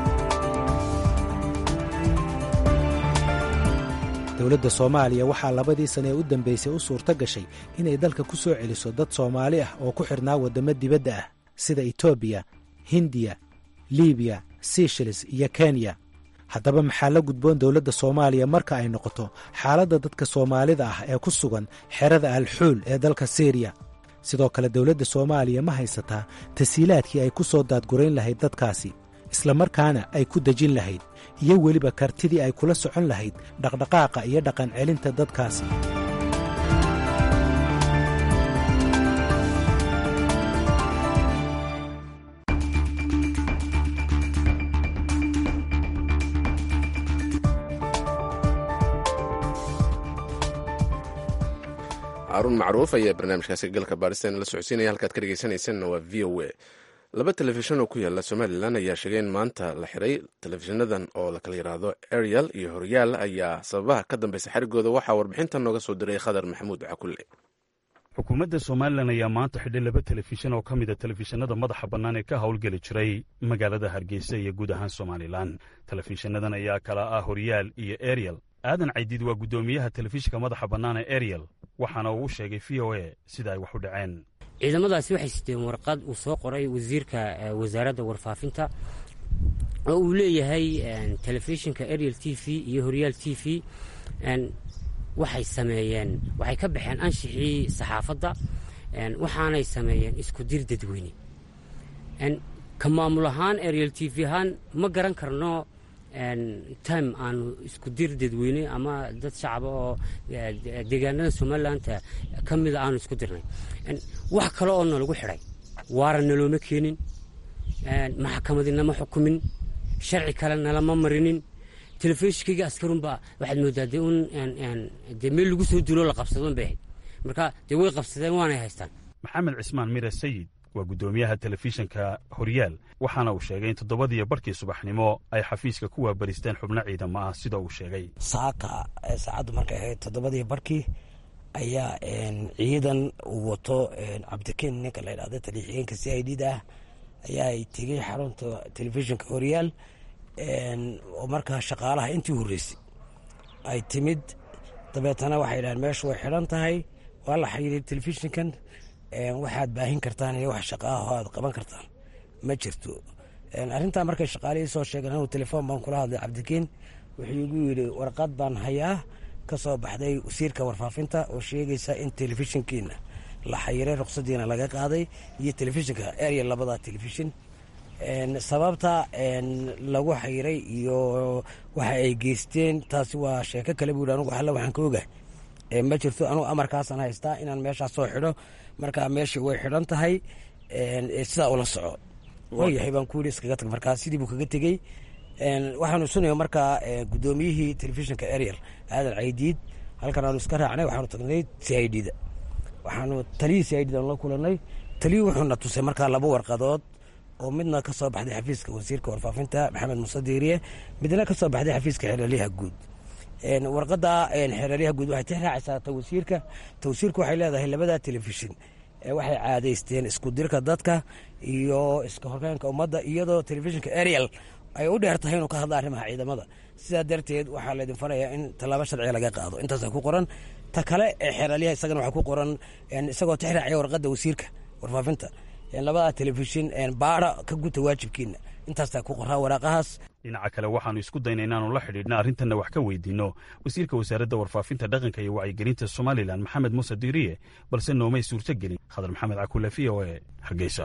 dowladda soomaaliya waxaa labadii sane ee u dambaysay u suurto gashay inay dalka ku soo celiso dad soomaali ah oo ku xidhnaa waddamo dibadda ah sida etoobiya hindiya libiya seychelles iyo kenya haddaba maxaa la gudboon dowladda soomaaliya marka ay noqoto xaaladda dadka soomaalida ah ee ku sugan xerada alxuul ee dalka syriya sidoo kale dowladda soomaaliya ma haysataa tasiilaadkii ay ku soo daadgurayn lahayd dadkaasi islamarkaana ay ku dejin lahayd iyo weliba kartidii ay kula socon lahayd dhaqdhaqaaqa iyo dhaqan celinta dadkaasi haruun macruuf ayaa barnaamijkaasi galka baadhistan la socodsiinaya halkaad ka dhegeysanaysanna waa v o a laba telefishan oo ku yaala somalilan ayaa sheegay in maanta la xiray telefishinadan oo la kala yidhaahdo ariel iyo horyaal ayaa sababaha ka dambeysa xerigooda waxaa warbixintan nooga soo diray khadar maxamuud cakulle xukuumadda somalilan ayaa maanta xidhay laba telefishan oo ka mid a telefishinada madaxa bannaan ee ka howlgeli jiray magaalada hargeysa iyo guud ahaan somalilan telefishinadan ayaa kala ah horyaal iyo ariel aadan caydiid waa guddoomiyaha telefishinka madaxa bannaan ee ariel waxaana uu u sheegay v o a sida ay wax u dhaceen ciidamadaasi waxay siteen warqad uu soo qoray wasiirka wasaaradda warfaafinta oo uu leeyahay telefishinka ariel t v iyo horyaal t v waxay sameeyeen waxay ka baxeen anshixii saxaafadda waxaanay sameeyeen isku dir dadweyne ka maamul ahaan ariel t v ahaan ma garan karno time aanu isku dir dadweyne ama dad shacaba oo deegaanada somalilanka ka mida aanu isku dirnay wax kale oo nalagu xidhay waara nalooma keenin maxkamadii nama xukumin sharci kale nalama marinin telefishinkayga askarunba waxaad moodaa dee un dee meel lagu soo duuloo la qabsadon bay ahayd marka dee way qabsadeen waanay haystaan maxamed cismaan mire sayid waa guddoomiyaha telefishinka horyaal waxaana uu sheegay in toddobadiiyo barkii subaxnimo ay xafiiska ku waabaristeen xubno ciidamo ah sida uu sheegay saaka saacaddu markay ahayd toddobadii barkii ayaa ciidan uu wato cabdikeen ninka la ydhahdo taliixigeenka c i d da ah ayaa ay tegey xarunta telefishinka horyaal oo markaa shaqaalaha intii horreysay ay timid dabeetana waxay dhahaan meeshu way xidhan tahay waa la xiriiray telefishinkan waxaad baahin kartaan iyo wax shaqa ah oo aad qaban kartaan ma jirto arrintaa markay shaqaalihii soo sheegeen anuu telefoon baan kula hadlay cabdikiin wuxuu igu yidhi warqad baan hayaa ka soo baxday wasiirka warfaafinta oo sheegaysa in telefishinkiina la xayiray ruqsadiina laga qaaday iyo telefishinka area labada telefishin sababta lagu xayiray iyo waxa ay geysteen taasi waa sheeko kale buu yidhi anugu alle waxaan ka ogahay ma jirto anugu amarkaasaan haystaa inaan meeshaas soo xidho markaa meeshii way xidhan tahay sidaa ula soco waayahay baan ku yidhi iskaga tag markaa sidii buu kaga tegey waxaanu sunaya markaa guddoomiyihii telefishinka ariel aadan caydiid halkan aanu iska raacnay waxaanu tagnay c i d da waxaanu taliyii c i d da la kulanay taliyii wuxuuna tusay markaa laba warqadood oo midna ka soo baxday xafiiska wasiirka warfaafinta maxamed muuse diiriye midna ka soo baxday xafiiska xeeralyaha guud warqadda xeeralyaha guud waxay tix raacaysaa tawasiirka tawasiirka waxay leedahay labada telefishin waxay caadaysteen isku dirka dadka iyo iska horkeynka ummadda iyadoo telefishinka ariel ay u dheer tahay inuu ka hadla arrimaha ciidamada sidaa darteed waxaa laydin farayaa in tallaabo sharciga laga qaado intaasa ku qoran ta kale ee xeeralyaha isagana waxaa ku qoran isagoo tix raacaya warqadda wasiirka warfaafinta labada telefishin baara ka guta waajibkiina intaastaa ku qoraa waraaqahaas dhinaca kale waxaannu isku dayna inaanu la xidhiidhna arrintanna wax ka weydiinno wasiirka wasaaradda warfaafinta dhaqanka iyo wacyigelinta somalilan maxamed muuse diiriye balse noomay suurto gelin khadar maxamed cakule v o e hargeysa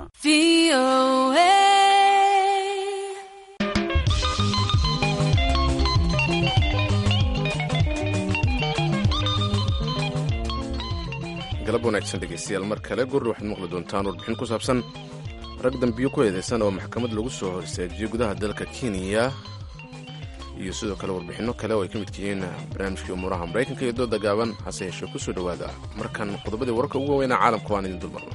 galab wanaagsan dhegeystayaal mar kale gurri waxaad maqli doontaan warbixin ku saabsan rag dambiyo ku eedeysan oo maxkamad lagu soo horseejiyey gudaha dalka kenya iyo sidoo kale warbixinno kale oo ay ka midka yihiin barnaamijkii umuuraha maraykanka iyo dooda gaaban hase yeeshee ku soo dhowaada markan qodobadii wararka ugu waaweynaa caalamka waan idin dulmarno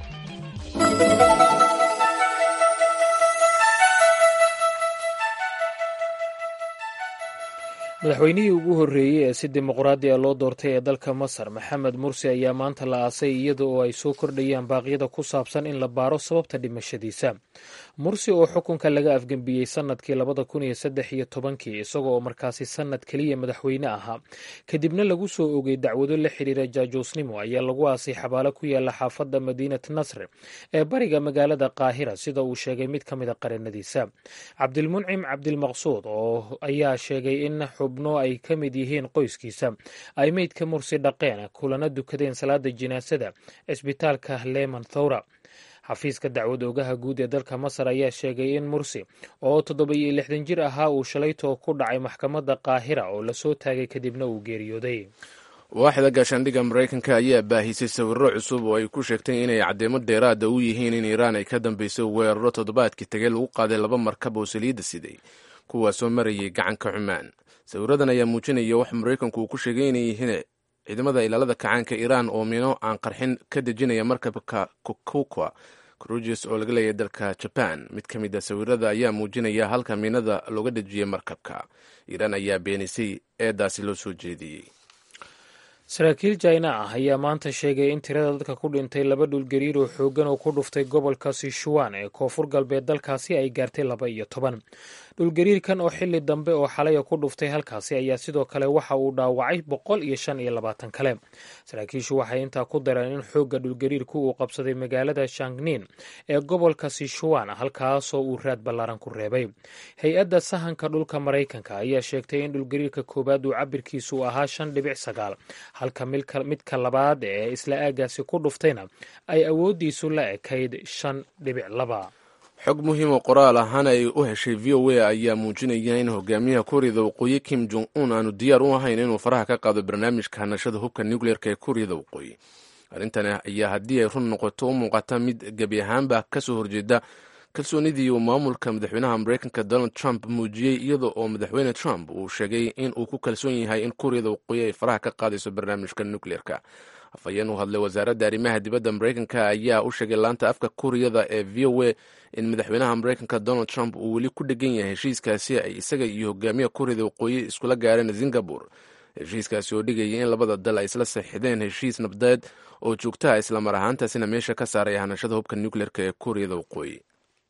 madaxweynihii ugu horreeyey ee si dimuqraadi a loo doortay ee dalka masar maxamed mursi ayaa maanta la aasay iyada oo ay soo kordhayaan baaqyada ku saabsan in la baaro sababta dhimashadiisa mursi oo xukunka laga afgembiyey sannadkii labada kun iyo saddex iyo tobankii isaga oo markaasi sannad keliya madaxweyne ahaa kadibna lagu soo ogay dacwado la xidhiira jaajuusnimo ayaa lagu aasay xabaalo ku yaala xaafadda madiinat nasr ee bariga magaalada qaahira sida uu sheegay mid ka mid a qareennadiisa cabdilmuncim cabdilmaqsuud oo ayaa sheegay in xubno ay ka mid yihiin qoyskiisa ay meydka mursi dhaqeen kulana dukadeen salaada jinaasada cisbitaalka leman thowra xafiiska dacwad oogaha guud ee dalka masar ayaa sheegay in mursi oo toddoba-iyo lixdan jir ahaa uu shalaytoo ku dhacay maxkamadda qaahira oo lasoo taagay kadibna uu geeriyooday waaxda gaashaandhigga maraykanka ayaa baahisay sawirro cusub oo ay ku sheegtay inay caddeemo dheeraada u yihiin in iiraan ay ka dambeysay weeraro toddobaadkii tegey lagu qaaday laba markab oo saliidda siday kuwaasoo marayay gacanka cumaan sawiradan ayaa muujinaya wax maraykanku uu ku sheegay inay yihiin ciidamada ilaalada kacaanka iiraan oo mino aan qarxin ka dejinaya markabka kokukwa cruges oo laga leeyahay dalka jaban mid ka mid a sawirada ayaa muujinaya halka miinada looga dejiyey markabka iiraan ayaa beenisay eedaasi loo soo jeediyey saraakiil jaina ah ayaa maanta sheegay in tirada dadka ku dhintay laba dhulgariir oo xooggan oo ku dhuftay gobolka sichuan ee koonfur galbeed dalkaasi ay gaartay laba iyo toban dhulgariirkan oo xili dambe oo xalaya ku dhuftay halkaasi ayaa sidoo kale waxa uu dhaawacay boqol iyo shan iyo labaatan kale saraakiishu waxay intaa ku dareen in xoogga dhulgariirku uu qabsaday magaalada shangnin ee gobolka sichuan halkaasoo uu raad ballaaran ku reebay hay-adda sahanka dhulka maraykanka ayaa sheegtay in dhulgariirka koowaad uu cabirkiisu ahaa shan dhibic sagaal halka midka labaad ee isla aagaasi ku dhuftayna ay awooddiisu la ekayd shan dhibic laba xog muhiim oo qoraal ahaan ay u heshay v o a ayaa muujinaya in hogaamiyaha kuuriyada waqooyi kim jong un aanu diyaar u ahayn inuu faraha ka qaado barnaamijka hanashada hubka nucleerka ee kuuriyada waqooyi arrintan ayaa haddii ay run noqoto u muuqata mid gebi ahaanba kasoo horjeeda kalsoonidii uu maamulka madaxweynaha maraykanka donald trump muujiyey iyada oo madaxweyne trump uu sheegay in uu ku kalsoon yahay in kuuriyada waqooyi ay faraha ka qaadayso barnaamijka nucleerka afhayeen u hadlay wasaaradda arrimaha dibadda maraykanka ayaa u sheegay laanta afka kuuriyada ee v o a in madaxweynaha maraykanka donald trump uu weli ku dhegan yahay heshiiskaasi ay isaga iyo hogaamiya kuuriyada waqooyi iskula gaareen singabore heshiiskaasi oo dhigaya in labada dal ay isla saxiixdeen heshiis nabdeed oo joogtaha islamar ahaantaasina meesha ka saaraya hanashada hubka nucleerka ee kuuriyada waqooyi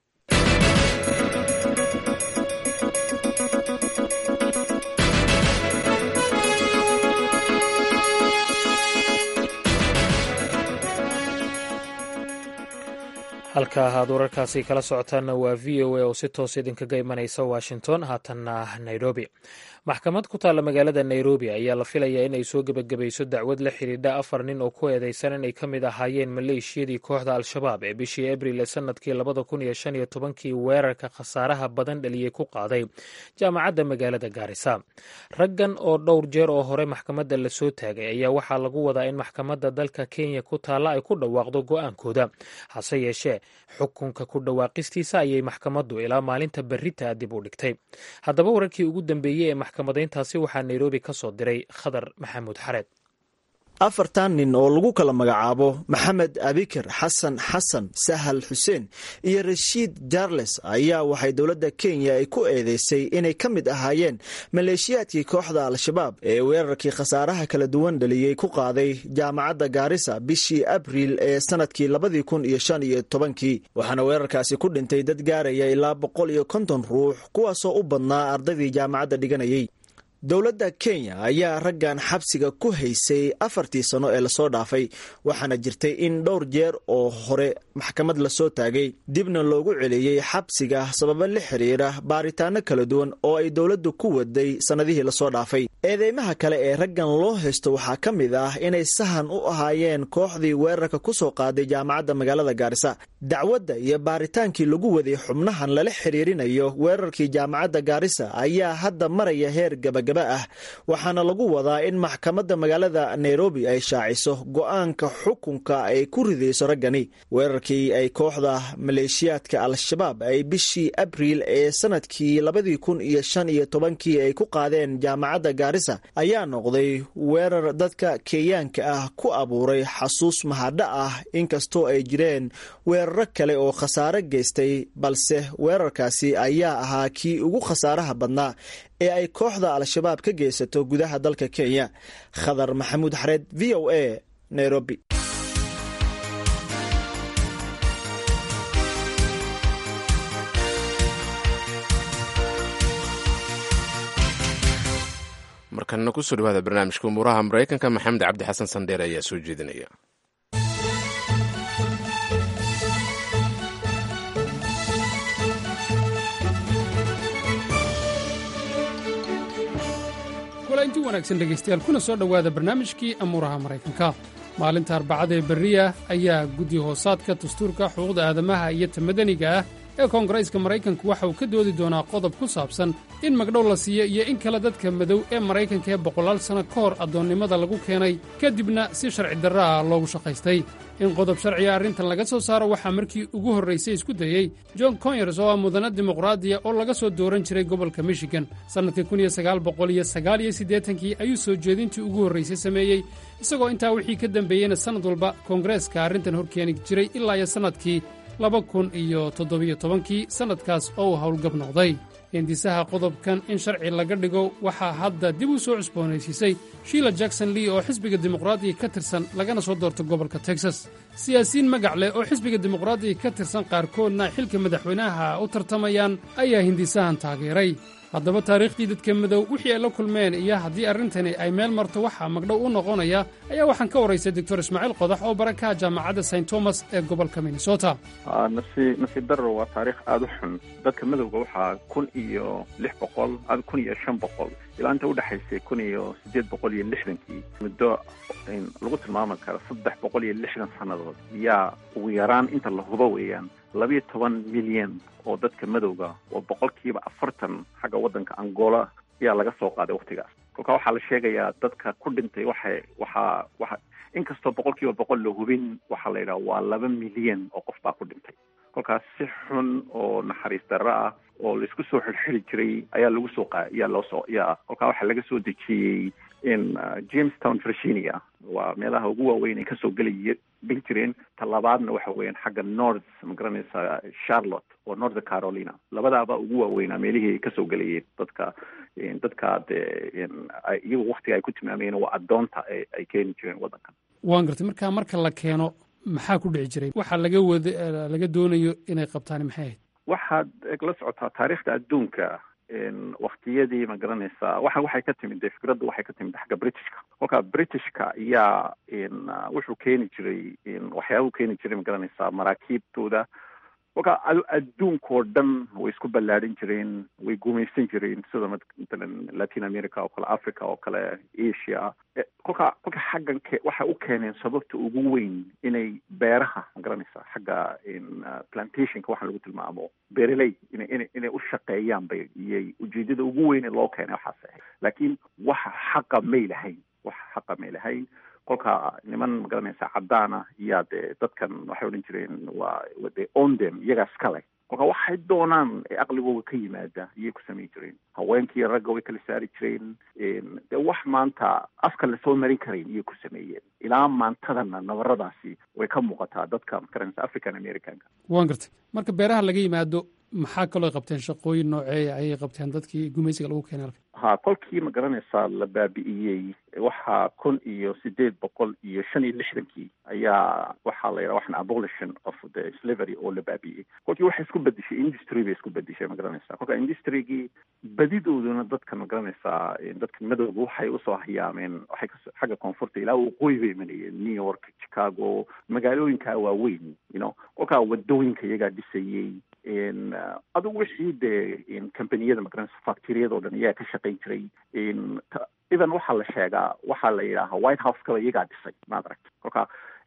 halka ahaad wararkaasi kala socotaanna waa v o a oo si toos idinkaga imanaysa washington haatanna nairobi maxkamad ku taalla magaalada nairobi ayaa la filayaa in ay soo gebagabayso dacwad la xidhiidha afar nin oo ku eedeysan inay ka mid ahaayeen maleeshiyadii kooxda al-shabaab ee bishii abril ee sanadkii labada kun iyo shan iyo tobankii weerarka khasaaraha badan dhaliyey ku qaaday jaamacadda magaalada gaarisa raggan oo dhowr jeer oo hore maxkamadda lasoo taagay ayaa waxaa lagu wadaa in maxkamadda dalka kenya ku taalla ay ku dhawaaqdo go-aankooda hase yeeshee xukunka ku dhawaaqistiisa ayay maxkamaddu ilaa maalinta berrita dib u dhigtay haddaba wararkii ugu dambeeyey ee maxkamadayntaasi waxaa nairobi ka soo diray khadar maxamuud xareed afartan nin oo lagu kala magacaabo maxamed abikir xasan xasan sahal xuseen iyo rashiid jarles ayaa waxay dowladda kenya ay ku eedeysay inay ka mid ahaayeen maleeshiyaadkii kooxda al-shabaab ee weerarkii khasaaraha kala duwan dhaliyey ku qaaday jaamacadda gaarisa bishii abriil ee sanadkii labadii kun iyo shan iyo tobankii waxaana weerarkaasi ku dhintay dad gaaraya ilaa boqol iyo konton ruux kuwaasoo u badnaa ardaydii jaamacadda dhiganayay dowladda kenya ayaa raggan xabsiga ku haysay afartii sano ee lasoo dhaafay waxaana jirtay in dhowr jeer oo hore maxkamad lasoo taagay dibna loogu celiyey xabsiga sababo la xiriira baaritaano kala duwan oo ay dowladdu ku waday sannadihii lasoo dhaafay eedeymaha kale ee raggan loo haysto waxaa ka mid ah inay sahan u ahaayeen kooxdii weerarka ku soo qaaday jaamacadda magaalada gaarisa dacwadda iyo baaritaankii lagu waday xubnahan lala xiriirinayo weerarkii jaamacadda gaarisa ayaa hadda maraya heer gaba ah waxaana lagu wadaa in maxkamadda magaalada nairobi ay shaaciso go-aanka xukunka ay ku ridayso raggani weerarkii ay kooxda maleeshiyaadka al-shabaab ay bishii abriil ee sanadkii labadii kun iyo shan iyo tobankii ay ku qaadeen jaamacadda gaarisa ayaa noqday weerar dadka kenyaanka ah ku abuuray xasuus mahadha ah inkastoo ay jireen weeraro kale oo khasaare geystay balse weerarkaasi ayaa ahaa kii ugu khasaaraha badnaa ee ay kooxda al-shabaab ka geysato gudaha dalka kenya khadar maxamuud xareed v o a nairobi markanna kusoo dhawaada barnaamijka umuuraha maraykanka maxamed cabdi xasan sandheer ayaa soo jeedinaya inti wanaagsan dhegaystayaal kuna soo dhowaada barnaamijkii amuuraha maraykanka maalinta arbacada ee berriya ayaa guddi hoosaadka dastuurka xuquuqda aadamaha iyo ta madaniga ah ee koongareeska maraykanku waxa uu ka doodi doonaa qodob ku saabsan in magdhow la siiyo iyo in kale dadka madow ee maraykanka ee boqolaal sanno ka hor addoonnimada lagu keenay kadibna si sharci darra ah loogu shaqaystay in qodob sharciga arrintan laga soo saaro waxaa markii ugu horraysay isku dayey john conyers oo ah mudana dimuqraadiya oo laga soo dooran jiray gobolka michigan sannadkii kii ayuu soo jeedintii ugu horraysay sameeyey isagoo intaa wixii ka dembeeyeyna sannad walba koongareeska arrintan hor keeni jiray ilaa iyo sannadkii laba kun iyo toddobiyo tobankii sannadkaas oo uu howlgab noqday hindisaha qodobkan in sharci laga dhigo waxaa hadda dib u soo cusboonaysiisay shiila jackson lee oo xisbiga dimuqraadiga ka tirsan lagana soo doorto gobolka texas siyaasiyiin magac leh oo xisbiga dimuqraadiga ka tirsan qaarkoodna ay xilka madaxweynaha u tartamayaan ayaa hindisahan taageeray haddaba taariikhdii dadka madow wixii ay la kulmeen iyo haddii arrintani ay meel marto waxaa magdhow u noqonaya ayaa waxaan ka waraystay doctor ismaaciil qodax oo barakaha jaamacadda st thomas ee gobolka minnesota nasiib darro waa taariikh aada u xun dadka madowga waxaa kun iyo lix boqol kun iyo shan boqol ilaa inta udhexaysay kun iyo siddeed boqol iyo lixdankii muddo lagu tilmaami karo saddex boqol iyo lixdan sannadood yaa ugu yaraan inta la hubo weeyaan labiyo toban milyan oo dadka madowga oo boqolkiiba afartan xagga waddanka angola ayaa laga soo qaaday waktigaas kolkaa waxaa la sheegayaa dadka ku dhintay waxay waxaa waxa inkastoo boqolkiiba boqol la hubin waxaa la yidhaha waa laba milyan oo qof baa ku dhintay kolkaas si xun oo naxariis darro ah oo laisku soo xirxiri jiray ayaa lagu soo qa ayaa loo soo yaa kolkaa waxaa laga soo dejiyey in jamestown virginia waa meelaha ugu waaweyn ay kasoo gelay geli jireen talabaadna waxa weeyaan xagga north magaranaysa charlotte oo north carolina labadaaba ugu waaweynaa meelihii ay kasoo gelayeen dadka dadka dee iyagu waktiga ay ku tilmaamayeen waa addoonta ay keeni jireen waddankan waan gartay markaa marka la keeno maxaa ku dhici jiray waxaa laga wada laga doonayo inay qabtaan maxay ahayd waxaad la socotaa taariikhda adduunka waktiyadii ma garanaysaa waxa waxay ka timid dee fikraddu waxay ka timid xagga britishka kolkaa britishka ayaa wuxuu keeni jiray waxyaabuu keeni jiray ma garanaysaa maraakiibtooda kolkaa adduunkao dhan way isku ballaadhin jireen way gumaysan jireen sida matalan latin america oo kale africa oo kale asia kolkaa kolka xaggan ke waxay u keeneen sababta ugu weyn inay beeraha ma garanaysaa xagga plantationka waxa lagu tilmaamo beereley ina ina inay u shaqeeyaan bay iyay ujeedada ugu weyne loo keenay waxaas ahayd laakiin waxa xaqa may lahayn waxa xaqa may lahayn kolka niman magaranaysa caddaana iyaa dee dadkan waxay odhan jireen waa de ondem iyagaas kale kolka waxay doonaan ee aqligooga ka yimaada iyay ku samayn jireen haweenkii ragga way kala saari jireen dee wax maanta afka lasoo marin karayn iyay ku sameeyeen ilaa maantadana nabaradaasi way ka muuqataa dadka magaranaysa african americanka waan gartay marka beeraha laga yimaado maxaa kaloo qabteen shaqooyin nooceeya ayay qabteen dadkii gumaysiga lagu keenay halka ha kolkii ma garanaysaa la baabi'iyey waxaa kun iyo sideed boqol iyo shan iyo lixdankii ayaa waxaa la yidhaha waxan abolition of the slavery oo la baabi'iyey kolkii waxay isku bedeshay industry bay isku bedeshay ma garanaysaa kolka industrygii badidooduna dadka ma garanaysaa dadka madowga waxay usoo hayaameen waxay ka xagga koonfurta ilaa waqooyi bay imanayeen new york chicago magaalooyinkaa waaweyn you know kolkaa wadooyinka iyagaa dhisayey adugu wixii dee companiyada magaranaysa factoriyadoo dhan iyagaa ka shaqayn jiray even waxaa la sheegaa waxaa la yidhaaha white house kaba iyagaa dhisay maad aragta kolka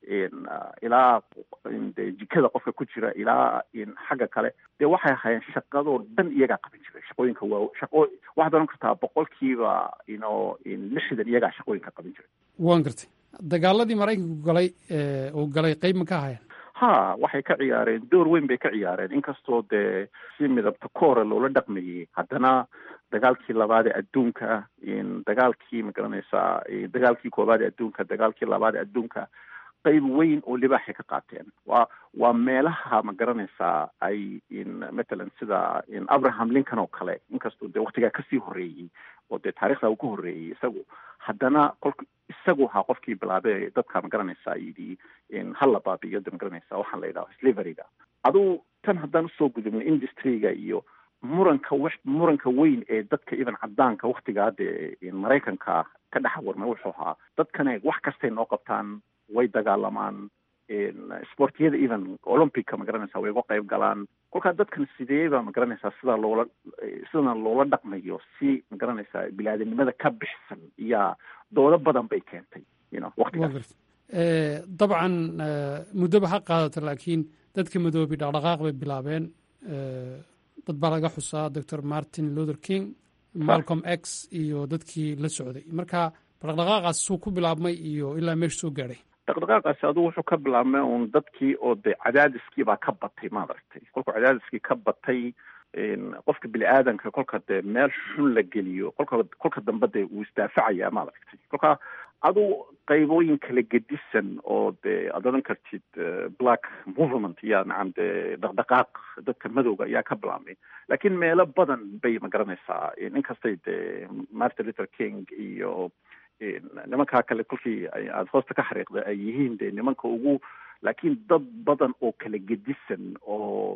ilaa de jikada qofka ku jira ilaa xagga kale dee waxay ahaayeen shaqadoo dhan iyagaa qaban jiray shaqooyinka waa shaqo waxaad oran kartaa boqolkiiba ino lixdan iyagaa shaqooyinka qaban jiray waan gartay dagaaladii maraykanku galay uu galay qeyb ma ka ahayeen ha waxay ka ciyaareen door weyn bay ka ciyaareen inkastoo dee si midabta koora loola dhaqmayey haddana dagaalkii labaad ee adduunka dagaalkii ma garanaysaa dagaalkii koowaad ee adduunka dagaalkii labaad ee adduunka qayb weyn oo libaaxay ka qaateen waa waa meelaha ma garanaysaa ay matalan sida abraham lincoln oo kale inkastoo dee waktigaa kasii horreeyey oo dee taarikhda uu ka horreeyey isagu haddana kolka isagu ahaa qofkii bilaabay dadka ma garanaysaa yidhi hala baabiyo de ma garanaysaa waxaan la yidhaha slaveryga aduu tan haddaan usoo gudubno industryga iyo muranka w muranka weyn ee dadka even cadaanka waktigaa dee maraykanka ka dhex warmay wuxuu ahaa dadkane wax kastay noo qabtaan way dagaalamaan sportiyada even olympica ma garanaysaa way uga qayb galaan kolkaa dadkan sideeba ma garanaysaa sidaa loola sidana loola dhaqmayo si ma garanaysaa bilaadanimada ka bixsan iyaa doodo badan bay keentay you know waktigaas dabcan muddoba ha qaadato laakiin dadka madoobi dhaqdhaqaaq bay bilaabeen dad baa laga xusaa doctor martin luther king malcolm x iyo dadkii la socday marka dhaqdhaqaaqaas suu ku bilaabmay iyo ilaa meesha soo gaadhay dhaqdhaqaaqaasi adugu wuxuu ka bilaabmay un dadkii oo dee cadaadiskii baa ka batay maad aragtay kolkuu cadaadiskii ka batay qofka bini aadanka kolka dee meel xun la geliyo kolka kolka dambe dee wuu isdaafacayaa maad aragtay kolka aduu qaybooyin kala gedisan oo dee aad odhan kartid black movement iya nacam dee dhaqdhaqaaq dadka madowga ayaa ka bilaabmay laakiin meelo badan bay ma garanaysaa inkastay dee martin luther king iyo nimankaa kale kolkii aada hoosta ka xariiqda ay yihiin dee nimanka ugu laakiin dad badan oo kala gedisan oo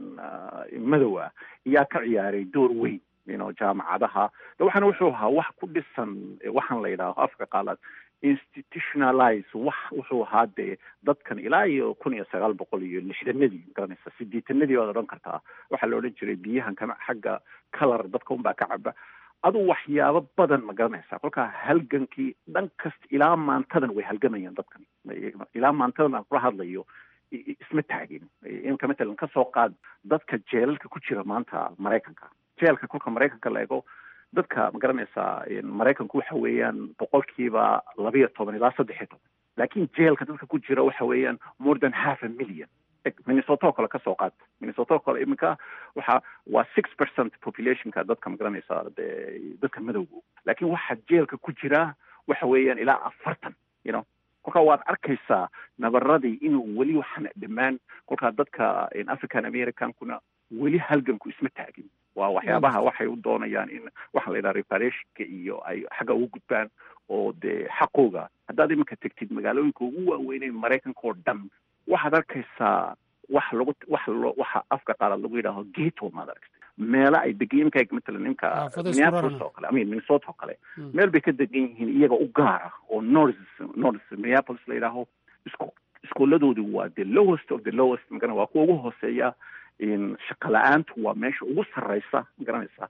madow ah ayaa ka ciyaaray door weyn ino jaamacadaha de waxaana wuxuu ahaa wax ku dhisan waxaan la yidhaaho afka qaalaad institutionalize wax wuxuu ahaa dee dadkan ilaa iyo kun iyo sagaal boqol iyo lixdanadii magaranaysa sideetanadii waad odhan kartaa waxaa la odhan jiray biyahan kama xagga color dadka unbaa ka caba aduu waxyaabo badan ma garanaysaa kolkaa halgankii dhan kasta ilaa maantadan way halgamayaan dadkan ilaa maantadan aan kula hadlayo isma taagin imka matalan kasoo qaad dadka jeelalka ku jira maanta maraykanka jeelka kolka maraykanka la ego dadka ma garanaysaa maraykanku waxa weeyaan boqolkiiba labiyo toban ilaa saddex iyo toban laakiin jeelka dadka ku jira waxa weeyaan more than half a million minnesota oo kale kasoo qaad minnesota oo kale iminka waxa waa six percent populationka dadka ma garanaysaa de dadka madowga laakiin waxa jeelka ku jira waxa weeyaan ilaa afartan you know kolkaa waad arkaysaa nabaradii inuu weli waxaan dhammaan kolkaa dadka african americankuna weli halganku isma taagin waa waxyaabaha waxay u doonayaan in waxaa la yidhaha reparationka iyo ay xagga ugu gudbaan oo dee xaqooga haddaad iminka tegtid magaalooyinka ugu waaweynay maraykanka oo dhan waxaad arkaysaa wax lagu wax lo waxa afka qaalaad lagu yidhaaho gato maad aragtay meelo ay degan imka matalan imka minneapolis oo kale i mean minnesota oo kale meel bay ka degan yihiin iyaga u gaara oo north north minneapolis la yidhaaho isku iskooladoodu waa the lowest of the lowest magana waa kuwa ugu hooseeya shaqa la-aantu waa meesha ugu sarreysa ma garanaysaa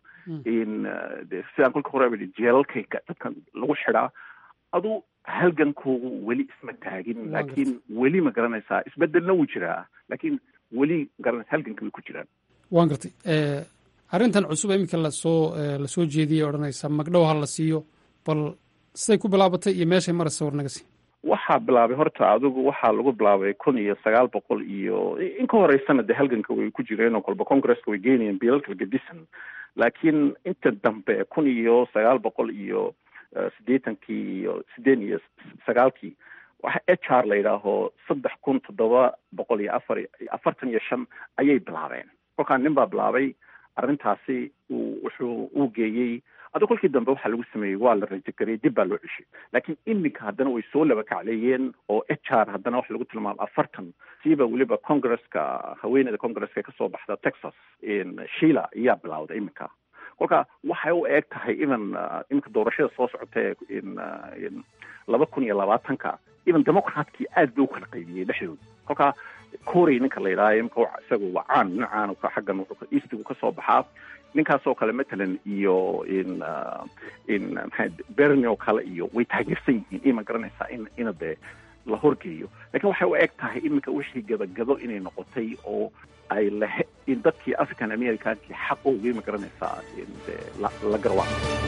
de sidaan kolka hore bidi jeelalkayga dadkan lagu xidhaa aduu halgankoogu weli isma taagin laakiin weli ma garanaysaa isbedelna wuu jiraa laakiin weli magaranaysa halganka way ku jiraan waan gartay arrintan cusub iminka lasoo lasoo jeediyay odhanaysa magdhow ha la siiyo bal siday ku bilaabatay iyo meeshay maraysa war naga sii waxaa bilaabay horta adigu waxaa lagu bilaabay kun iyo sagaal boqol iyo in ka horeysana dee halganka way ku jireen oo kolba congresska way geynayeen biilalka gedisan laakiin inta dambe kun iyo sagaal boqol iyo siddeetankii iyo siddeed iyo sagaalkii waxa h r la yidhaaho saddex kun toddoba boqol iyo afar afartan iyo shan ayay bilaabeen kolkaa nin baa bilaabay arrintaasi uu wuxuu uu geeyey adi kolkii dambe waxaa lagu sameeyey waa la rajagariyey dib baa loo ceshay laakiin iminka haddana way soo laba kacleeyeen oo h r haddana waxa lagu tilmaamo afartan siiba weliba congresska haweeneyda congresska kasoo baxda texas shila ayaa bilawday iminka kolka waxay u eeg tahay even iminka doorashada soo socota ee laba kun iyo labaatanka even democratkii aad bay u kala qaybiyey dhexdooda kolka corey ninka la yidhaaha imika isaga waa caan nin caan xaggan eastigu kasoo baxaa ninkaasoo kale matalan iyo in in maxaa berni oo kale iyo way taageersan yihiin ima garanaysaa in ina dee la horgeeyo lakin waxay u eg tahay iminka wixii gabagado inay noqotay oo ay lahe in dadkii african americankii xaqooga ima garanaysaa de la la garwaa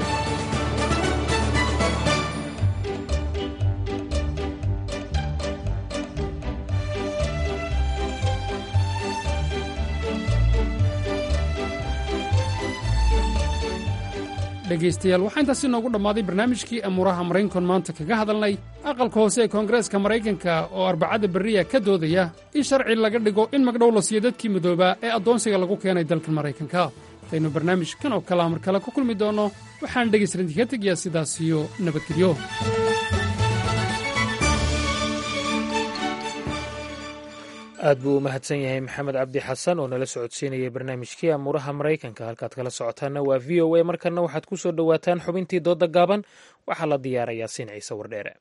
dhegaystayaal waxaa intaasi noogu dhammaaday barnaamijkii amuuraha maraynkon maanta kaga hadalnay aqalka hoose ee koongareeska maraykanka oo arbacada berriya ka doodaya in sharci laga dhigo in magdhow la siiyo dadkii midoobaa ee addoonsiga lagu keenay dalkan maraykanka intaynu barnaamijkan oo kalea mar kale ku kulmi doonno waxaan dhegaystarinti ka tegayaa sidaas iyo nabadgelyo aad buu u mahadsan yahay maxamed cabdi xasan oo nala socodsiinayay barnaamijkii amuuraha maraykanka halkaad kala socotaanna waa v o a markanna waxaad ku soo dhowaataan xubintii doodda gaaban waxaa la diyaarayaa siin ciise wardheere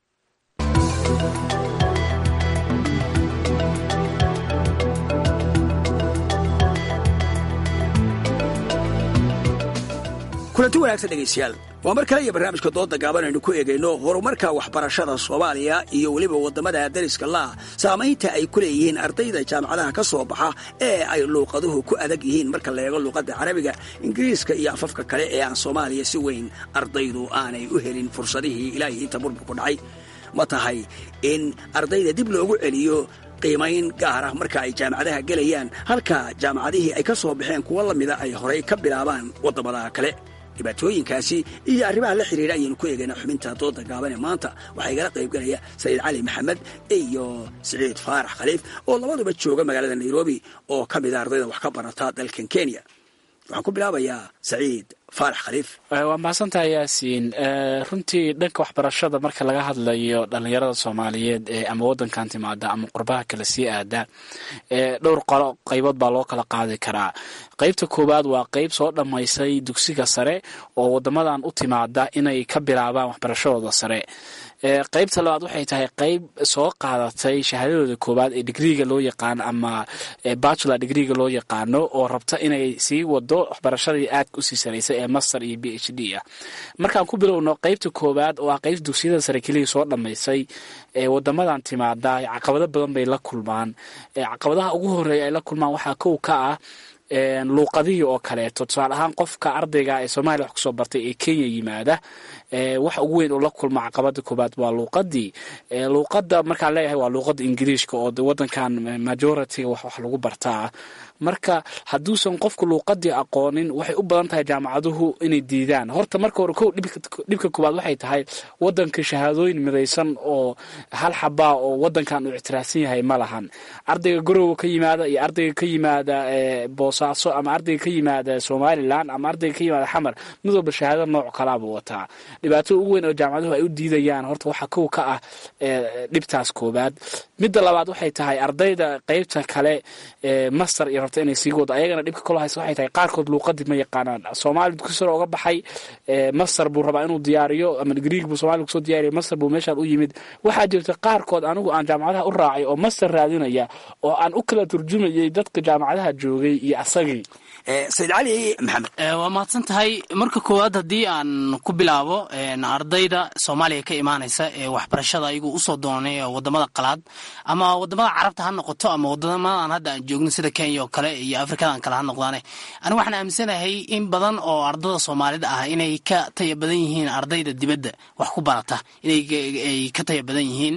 kulanti wanaagsan dhegaystayaal waa mar kale iyo barnaamijka doodda gaaban aynu ku eegayno horumarka waxbarashada soomaaliya iyo weliba waddamada dariska laah saamaynta ay ku leeyihiin ardayda jaamacadaha ka soo baxa ee ay luuqaduhu ku adag yihiin marka la eego luuqadda carabiga ingiriiska iyo afafka kale ee aan soomaaliya si weyn ardaydu aanay u helin fursadihii ilaahay inta burburku dhacay ma tahay in ardayda dib loogu celiyo qiimayn gaar ah marka ay jaamacadaha gelayaan halka jaamacadihii ay ka soo baxeen kuwo la mida ay horay ka bilaabaan waddamada kale dhibaatooyinkaasi iyo arrimaha la xidhiidha ayaynu ku eegaynaa xubinta dooda gaaban ee maanta waxaa igala qaybgalaya saciid cali maxamed iyo siciid faarax khaliif oo labaduba jooga magaalada nairobi oo ka mida ardayda wax ka barata dalkan kenya waxaan ku bilaabayaa saciid faarax khaliif waa mahadsantaha yaasiin runtii dhanka waxbarashada marka laga hadlayo dhalinyarada soomaaliyeed ee ama wadankan timaada ama qurbaha kale sii aada dhowr qolo qaybood baa loo kala qaadi karaa qaybta koowaad waa qayb soo dhammaysay dugsiga sare oo wadamadan u timaada inay ka bilaabaan waxbarashadooda sare qaybta labaad waxay tahay qayb soo qaadatay shahaadadooda koowaad ee digriiga loo yaqaano ama bachelor digriiga loo yaqaano oo rabta inay sii wado waxbarashadii aadka usii saraysay ee master iyo b h d ah markaan ku bilowno qaybta koowaad oo ah qayb dugsiyada sare keliya soo dhammaysay ee wadamadan timaada caqabado badan bay la kulmaan caqabadaha ugu horeeya ay la kulmaan waxaa kow ka ah luuqadihii oo kaleeto tusaale ahaan qofka ardayga ee soomaaliya wax kusoo bartay ee kenya yimaada waxa ugu weyn oo la kulma caqabada koobaad waa luuqadii luuqada markaan leeyahay waa luuqada ingiriishka oo wadankan majority wax wax lagu bartaa marka hadduusan qofku luuqadii aqoonin waxay u badan tahay jaamacaduhu inay diidaan horta marka hore kow dhibka koobaad waxay tahay wadanka shahaadooyin midaysan oo hal xabaa oo wadankan uu ictiraafsan yahay ma lahan ardayga garowa ka yimaada iyo ardayga ka yimaada boosaaso ama ardayga ka yimaada somalilan ama ardayga ka yimaada xamar mid walba shahaado nooc kalaabuu wataa dhibaatada ugu weyn oo jaamacaduhu ay u diidayaan horta waxaa kow ka ah dhibtaas koobaad midda labaad waxay tahay ardayda qeybta kale master iyo rabta inay sii wado ayagana dhibka kalo haysa waxay tahay qaarkood luuqadii ma yaqaanaan soomaali dugsi sare oga baxay master buu rabaa inuu diyaariyo ama griig buu somalia kusoo diyaariyo master buu meeshaan u yimid waxaa jirta qaarkood anigu aan jaamacadaha u raacay oo master raadinaya oo aan u kala turjumayay dadka jaamacadaha joogay iyo asagii sayid cali maxamed waa mahadsan tahay marka koowaad haddii aan ku bilaabo ardayda soomaaliya ka imaanaysa ee waxbarashada ayagu usoo doonay wadamada qalaad ama wadamada carabta ha noqoto ama wadamadan hadda aan joogno sida kenya oo kale iyo afrikadan kale ha noqdaane anigu waxaan aaminsanahay in badan oo ardada soomaalida ah inay ka taya badan yihiin ardayda dibadda wax ku barata inay ka taya badan yihiin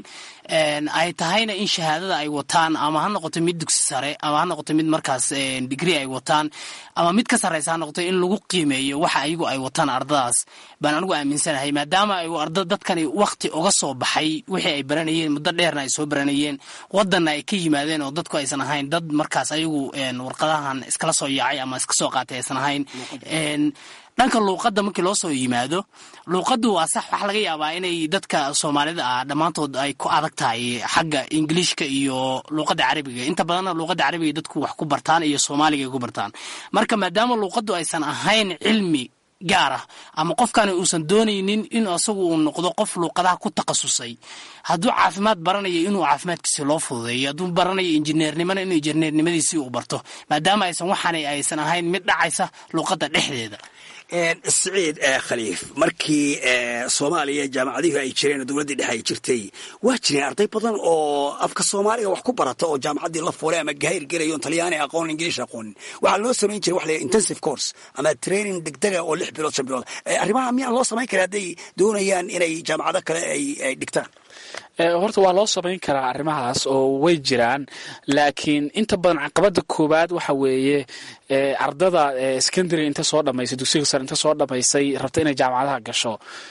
ay tahayna in shahaadada ay wataan ama ha noqoto mid dugsi sare ama ha noqoto mid markaas digri ay wataan ama mid ka sarreysa ha noqoto in lagu qiimeeyo waxa ayagu ay wataan ardadaas baan anigu aaminsanahay maadaama ay arda dadkani wakti uga soo baxay wixii ay baranayeen muddo dheerna ay soo baranayeen wadanna ay ka yimaadeen oo dadku aysan ahayn dad markaas ayagu warqadahan iskala soo yaacay ama iska soo qaatay aysan ahayn dhanka luuqadda markii loo soo yimaado luuqaddu waa sax waxaa laga yaabaa inay dadka soomaalida ah dhammaantood ay ku adag tahay xagga ingiliishka iyo luuqadda carabiga inta badanna luuqadda carabiga dadku wax ku bartaan iyo soomaaliga ay ku bartaan marka maadaama luuqaddu aysan ahayn cilmi gaar ah ama qofkani uusan doonaynin in asagu uu noqdo qof luuqadaha ku takhasusay hadduu caafimaad baranayo inuu caafimaadkiisi loo fududeeyo hadduu baranayo injineernimona inuu injineernimadiisii uu barto maadaama aysan waxaana aysan ahayn mid dhacaysa luuqadda dhexdeeda siciid khaliif markii soomaaliya jaamacadihii ay jireen oo dowladdii dhexe ay jirtay waa jireen arday badan oo afka soomaaliga wax ku barata oo jaamacaddii la fuulay ama gahayr gelayo talyaani aqoon ingiliish aqoonin waxaa loo samayn jiray wax la intensive course ama training degdega oo lix bilood shan bilood arrimaha miyaan loo samayn kara hadday doonayaan inay jaamacado kale ay dhigtaan horta waa loo samayn karaa arrimahaas oo way jiraan laakiin inta badan caqabada koowaad waxa weeye ardada secondary inta soo dhamaysay dugsiga sare inta soo dhamaysay rabta inay jaamacadaha gasho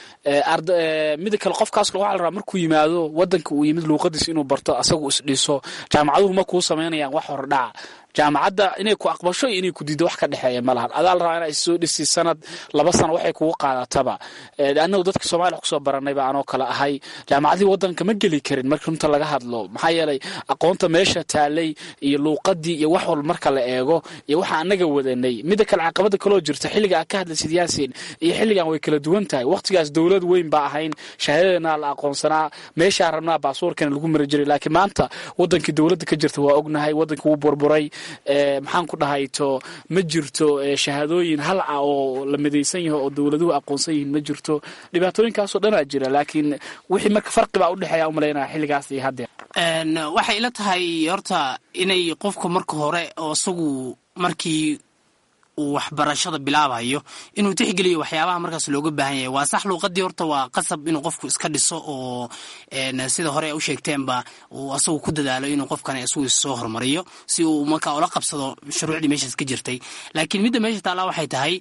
mida kale qofkaas waxaa la rabaa markuu yimaado wadanka uu yimid luuqadiis inuu barto asagu isdhiso jaamacaduhu ma kuu samaynayaan wax hordhaca jaamacadda inay ku aqbasho iyo inay ku diiddo wax ka dhexeeya ma lahan adaa la rabaa inaa issoo dhisi sanad laba sano waxay kugu qaadataba annagu dadka soomaliya wax kusoo baranayba anoo kale ahay jaamacadihii waddanka ma geli karin marka runta laga hadlo maxaa yeelay aqoonta meesha taalay iyo luuqadii iyo wax walba marka la eego iyo waxa annaga wadanay mida kale caqabada kaloo jirta xilliga aad ka hadlaysid yaasin iyo xilligan way kala duwan tahay waqtigaas dowlad weyn baa ahayn shahaadadana la aqoonsanaa meeshaa rabnaa baasuurkana lagu mari jiray laakiin maanta wadankii dowladda ka jirta waa ognahay wadanka wuu burburay maxaan ku dhahayto ma jirto shahaadooyin hal ah oo la midaysan yaho oo dowladuhu aqoonsan yihiin ma jirto dhibaatooyinkaasoo dhanaa jira laakiin wixii marka farqibaa udhexeeya umalaynaya xilligaas iyo haddeer waxay ila tahay horta inay qofku marka hore oo isagu markii uu waxbarashada bilaabayo inuu tixgeliyo waxyaabaha markaas looga baahan yahay waa sax luuqadii horta waa qasab inuu qofku iska dhiso oo sida hore u sheegteenba uu asagu ku dadaalo inuu qofkan isagu soo hormariyo si uu markaa ula qabsado shuruucdii meeshaas ka jirtay laakiin midda meesha taallaa waxay tahay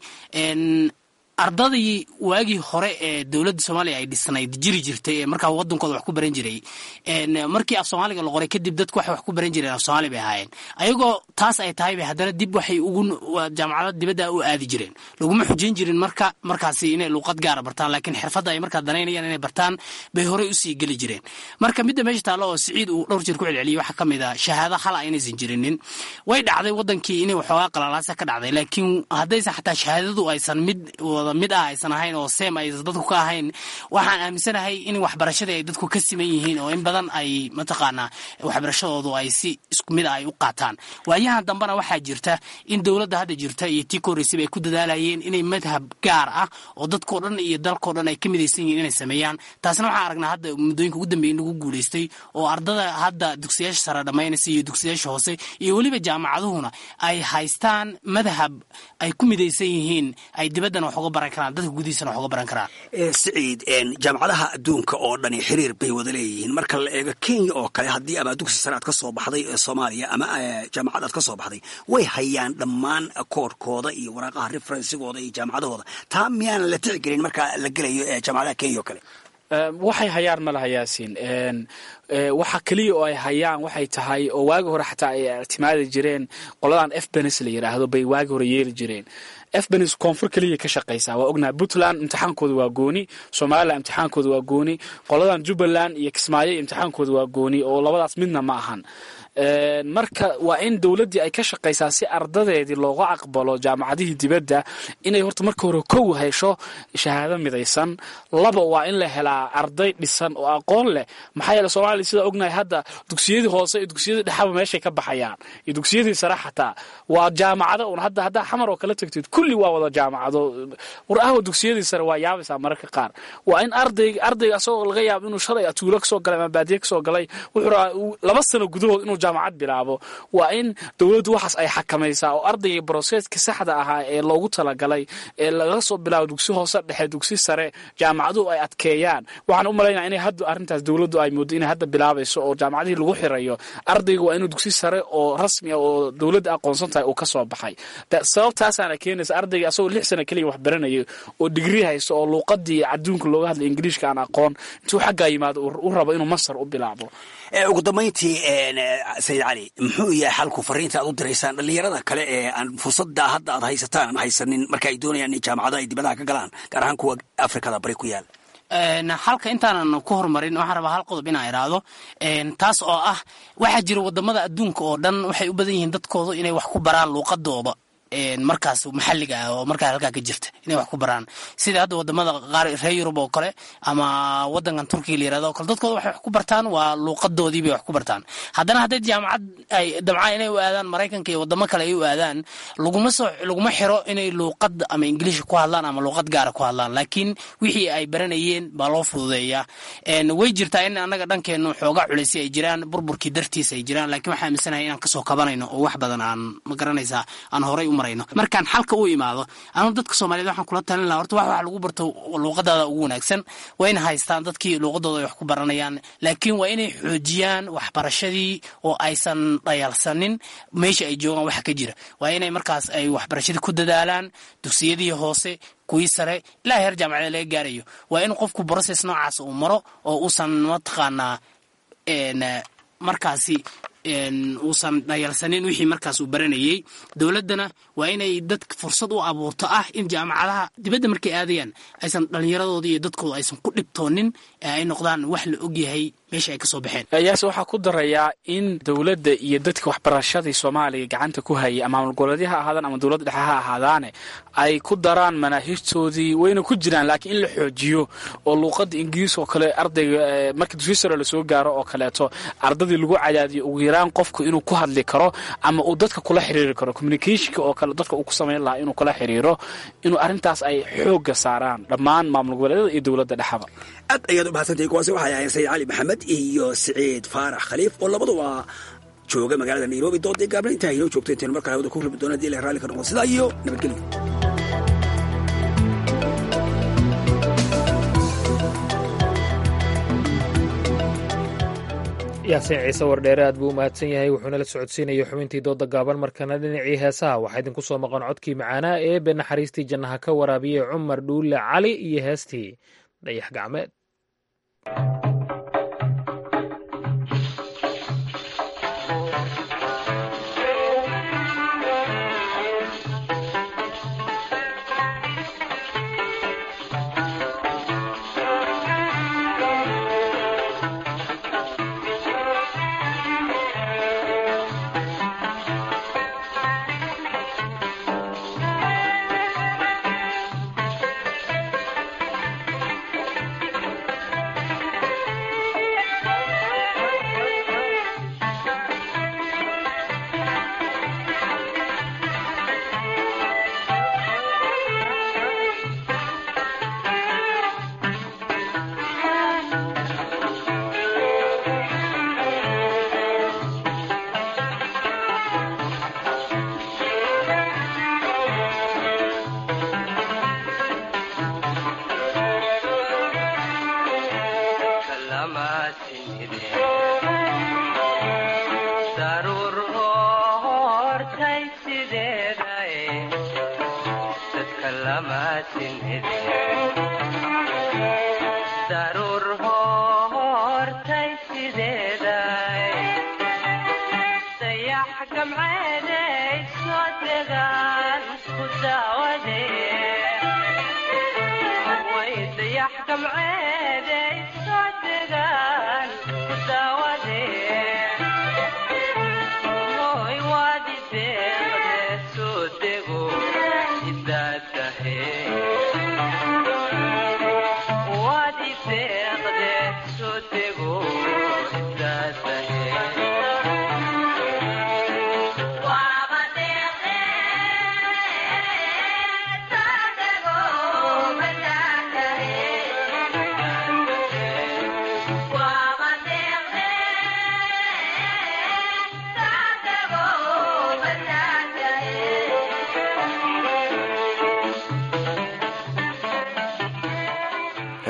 ardadii waagii hore ee dowladda soomaaliya ay dhisnayd jiri jirtay ee markaa wadankooda wax ku baran jiray markii af soomaaliga la qoray kadib dadku waxay wax ku baran jireen af soomaali bay ahaayeen ayagoo taas ay tahay bay haddana dib waxay ugu jaamacada dibadda u aadi jireen laguma xujayn jirin marka markaasi inay luuqad gaara bartaan laakiin xirfadda ay markaa danaynayaan inay bartaan bay horey usii geli jireen marka midda meesha taallo oo siciid uu dhowr jeer ku celceliyay waxaa ka mid a shahaado hala inaysan jirinin way dhacday wadankii inay waxoogaa qalalaasa ka dhacday laakiin haddaysan xataa shahaadadu aysan mid mid ah aysan ahayn oo seem aysan dadku ka ahayn waxaan aaminsanahay in waxbarashadii ay dadku ka siman yihiin oo in badan ay mataqaanaa waxbarashadoodu ay si isku mid ah ay u qaataan waayahan dambena waxaa jirta in dowladda hadda jirta iyo tii korreysayba ay ku dadaalayeen inay madhab gaar ah oo dadkao dhan iyo dalkao dhan ay ka midaysan yihiin inay sameeyaan taasna waxaan aragnaa hadda muddooyinka ugu dambeeya in lagu guulaystay oo ardada hadda dugsiyaasha sare dhammaynaysa iyo dugsiyaasha hoose iyo weliba jaamacaduhuna ay haystaan madhab ay ku midaysan yihiin ay dibaddana wax uga baran karaan dadka gudihiisana wax uga baran karaan siciid jaamacadaha adduunka oo dhani xiriir bay wada leeyihiin marka la eego kenya oo kale haddii ama dugsi sare aad ka soo baxday ee soomaaliya ama jaamacad aad ka soo baxday way hayaan dhammaan koorkooda iyo waraaqaha referensigooda iyo jaamacadahooda taa miyaanan la tixgelin marka la gelayo jaamacadaha kenya oo kale waxay hayaan ma laha yaasiin waxa keliya oo ay hayaan waxay tahay oo waagi hore xataa ay ictimaadi jireen qoladan f benes la yidhaahdo bay waagi hore yeeli jireen efbenis koonfur keliya ka shaqaysaa waa ognahay puntland imtixaankooda waa gooni somalilan imtixaankooda waa gooni qoladan jubbaland iyo kismaayo imtixaankooda waa gooni oo labadaas midna ma ahan marka waa in dowladdii ay ka shaqaysaa si ardadeedii looga aqbalo jaamacadihii dibadda inay horta marka hore kow hesho shahaado midaysan laba waa in la helaa arday dhisan oo aqoon leh maxaa yeele soomaaliya sidaa ognahay hadda dugsiyadii hoose iyo dugsiyadii dhexaba meeshay ka baxayaan iyo dugsiyadii sare xataa waa jaamacado un hadda haddaa xamar oo kala tagtid kulli waa wada jaamacado war ahwa dugsiyadii sare waa yaabaysaa mararka qaar waa in arday ardayga asagoo laga yaabo inuu shalay atuulo kasoo galay ama baadiye kasoo galay wuxuu rabaa laba sano gudahood inuu jaamacad bilaabo waa in dowladdu waxaas ay xakamaysaa oo ardayga broseska saxda ahaa ee loogu talagalay ee laga soo bilaabo dugsi hoose dhexe dugsi sare jaamacaduhu ay adkeeyaan waxaan u malaynaya inay hadda arrintaas dowladdu ay moodo inay hadda bilaabayso oo jaamacadihii lagu xirayo ardayga waa inuu dugsi sare oo rasmi ah oo dowladda aqoonsan tahay uu ka soo baxay sababtaasaana keenaysa ardayga asagoo lix sano keliya wax baranaya oo digri haysto oo luuqadii adduunka looga hadlay ingiliishka aan aqoon intuu xaggaa yimaado u rabo inuu masar u bilaabo ugu dambayntii sayid cali muxuu yahay xalku fariinta aad u diraysaan dhallinyarada kale ee aan fursada hadda aad haysataan aan haysanin marka ay doonayaan in jaamacado ay dibadaha ka galaan gaar ahaan kuwa afrikada bari ku yaal halka intaanan ku horumarin waxaan rabaa hal qodob inaan idhaahdo taas oo ah waxaa jira wadamada adduunka oo dhan waxay u badan yihiin dadkooda inay wax ku baraan luuqadooda markaas maxalliga ah oo markaa halkaa ka jirta inay wax ku baraan sida hadda wadamada qaar reer yurub oo kale ama wadankan turkiga la yirahdo o kale dadkooda waxay wax ku bartaan waa luuqadoodii bay wax ku bartaan haddana hadday jaamacad ay dabcaan inay u aadaan maraykanka iyo wadamo kale ay u aadaan laguma soo laguma xiro inay luuqad ama ingiliisha ku hadlaan ama luuqad gaara ku hadlaan laakiin wixii ay baranayeen baa loo fududeeyaa way jirtaa in annaga dhankeenu xoogaa culaysi ay jiraan burburkii dartiis ay jiraan laakiin waxaa aaminsanahay inaan kasoo kabanayno oo wax badan aan ma garanaysaa aan horay u markaan xalka u imaado anu dadka soomaaliyed waxaan kula talin laha horta wax wax lagu barto luuqadaada ugu wanaagsan waa ina haystaan dadkii luuqadooda ay wax ku baranayaan laakiin waa inay xoojiyaan waxbarashadii oo aysan dhayalsanin meesha ay joogaan waxa ka jira waa inay markaas ay waxbarashadii ku dadaalaan dugsiyadii hoose kuwii sare ilaa heer jaamacada laga gaarayo waa in qofku brocess noocaas uu maro oo uusan mataqaanaa markaasi uusan dhayalsanin wixii markaas uu baranayey dowladdana waa inay dadka fursad u abuurto ah in jaamacadaha dibadda markay aadayaan aysan dhallinyaradoodii iyo dadkooda aysan ku dhibtoonin ee ay noqdaan wax la ogyahay meesha ay ka soo baxeen yaase waxaa ku darayaa in dowladda iyo dadka waxbarashadii soomaaliya gacanta ku hayay ama maamul goboleedya ha ahaadaan ama dowladda dhexe ha ahaadaane ay ku daraan manaahijtoodii wayna ku jiraan laakiin in la xoojiyo oo luuqadda ingiriis oo kale ardayga marka dugsi sare lasoo gaaro oo kaleeto ardadii lagu cadaadiyo ugu yaraan qofku inuu ku hadli karo ama uu dadka kula xiriiri karo communicationka oo kale dadka uu ku samayn lahaa inuu kula xiriiro inuu arrintaas ay xoogga saaraan dhammaan maamul goboleedyada iyo dowladda dhexaba aad ayaad u mahadsantahay kuwaasi waxay ahayn sayid cali maxamed iyo siciid faarax khaliif oo labaduba jooga magaalada nairobi doodii gaabna intaa inoo joogto intaynu markaa hawada ku rabi doona hadii ilahay raalli ka noqdo sidaa iyo nabadgelyo yaasiin ciise wardheere aad buu u mahadsan yahay wuxuuna la socodsiinayay xubintii dooda gaaban markana dhinacii heesaha waxaa idinku soo maqan codkii macaanaa ee be naxariistii jannaha ka waraabiyey cumar dhuule cali iyo heestii dayax gacmeed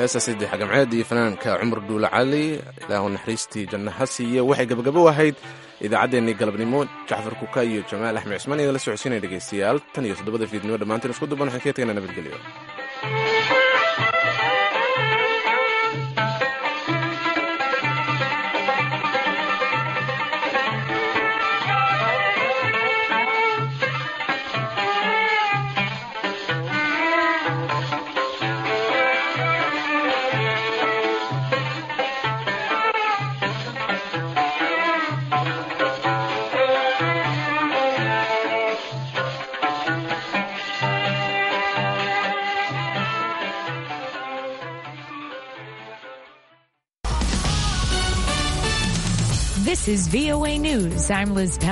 heestaasi daxgamceed iyo fanaanka cumar duule cali ilaahu naxariistii janno ha siiye waxay gabagabo ahayd idaacaddeenii galabnimo jacfar kuka iyo jamaal axmed cismaan idinla socodsiinaya dhegaystayaal tan iyo toddobada fiidnimo dhammaantiin isku duban waxaan kaga teganaa nabadgelyo This is VOA News. I'm Liz Pell.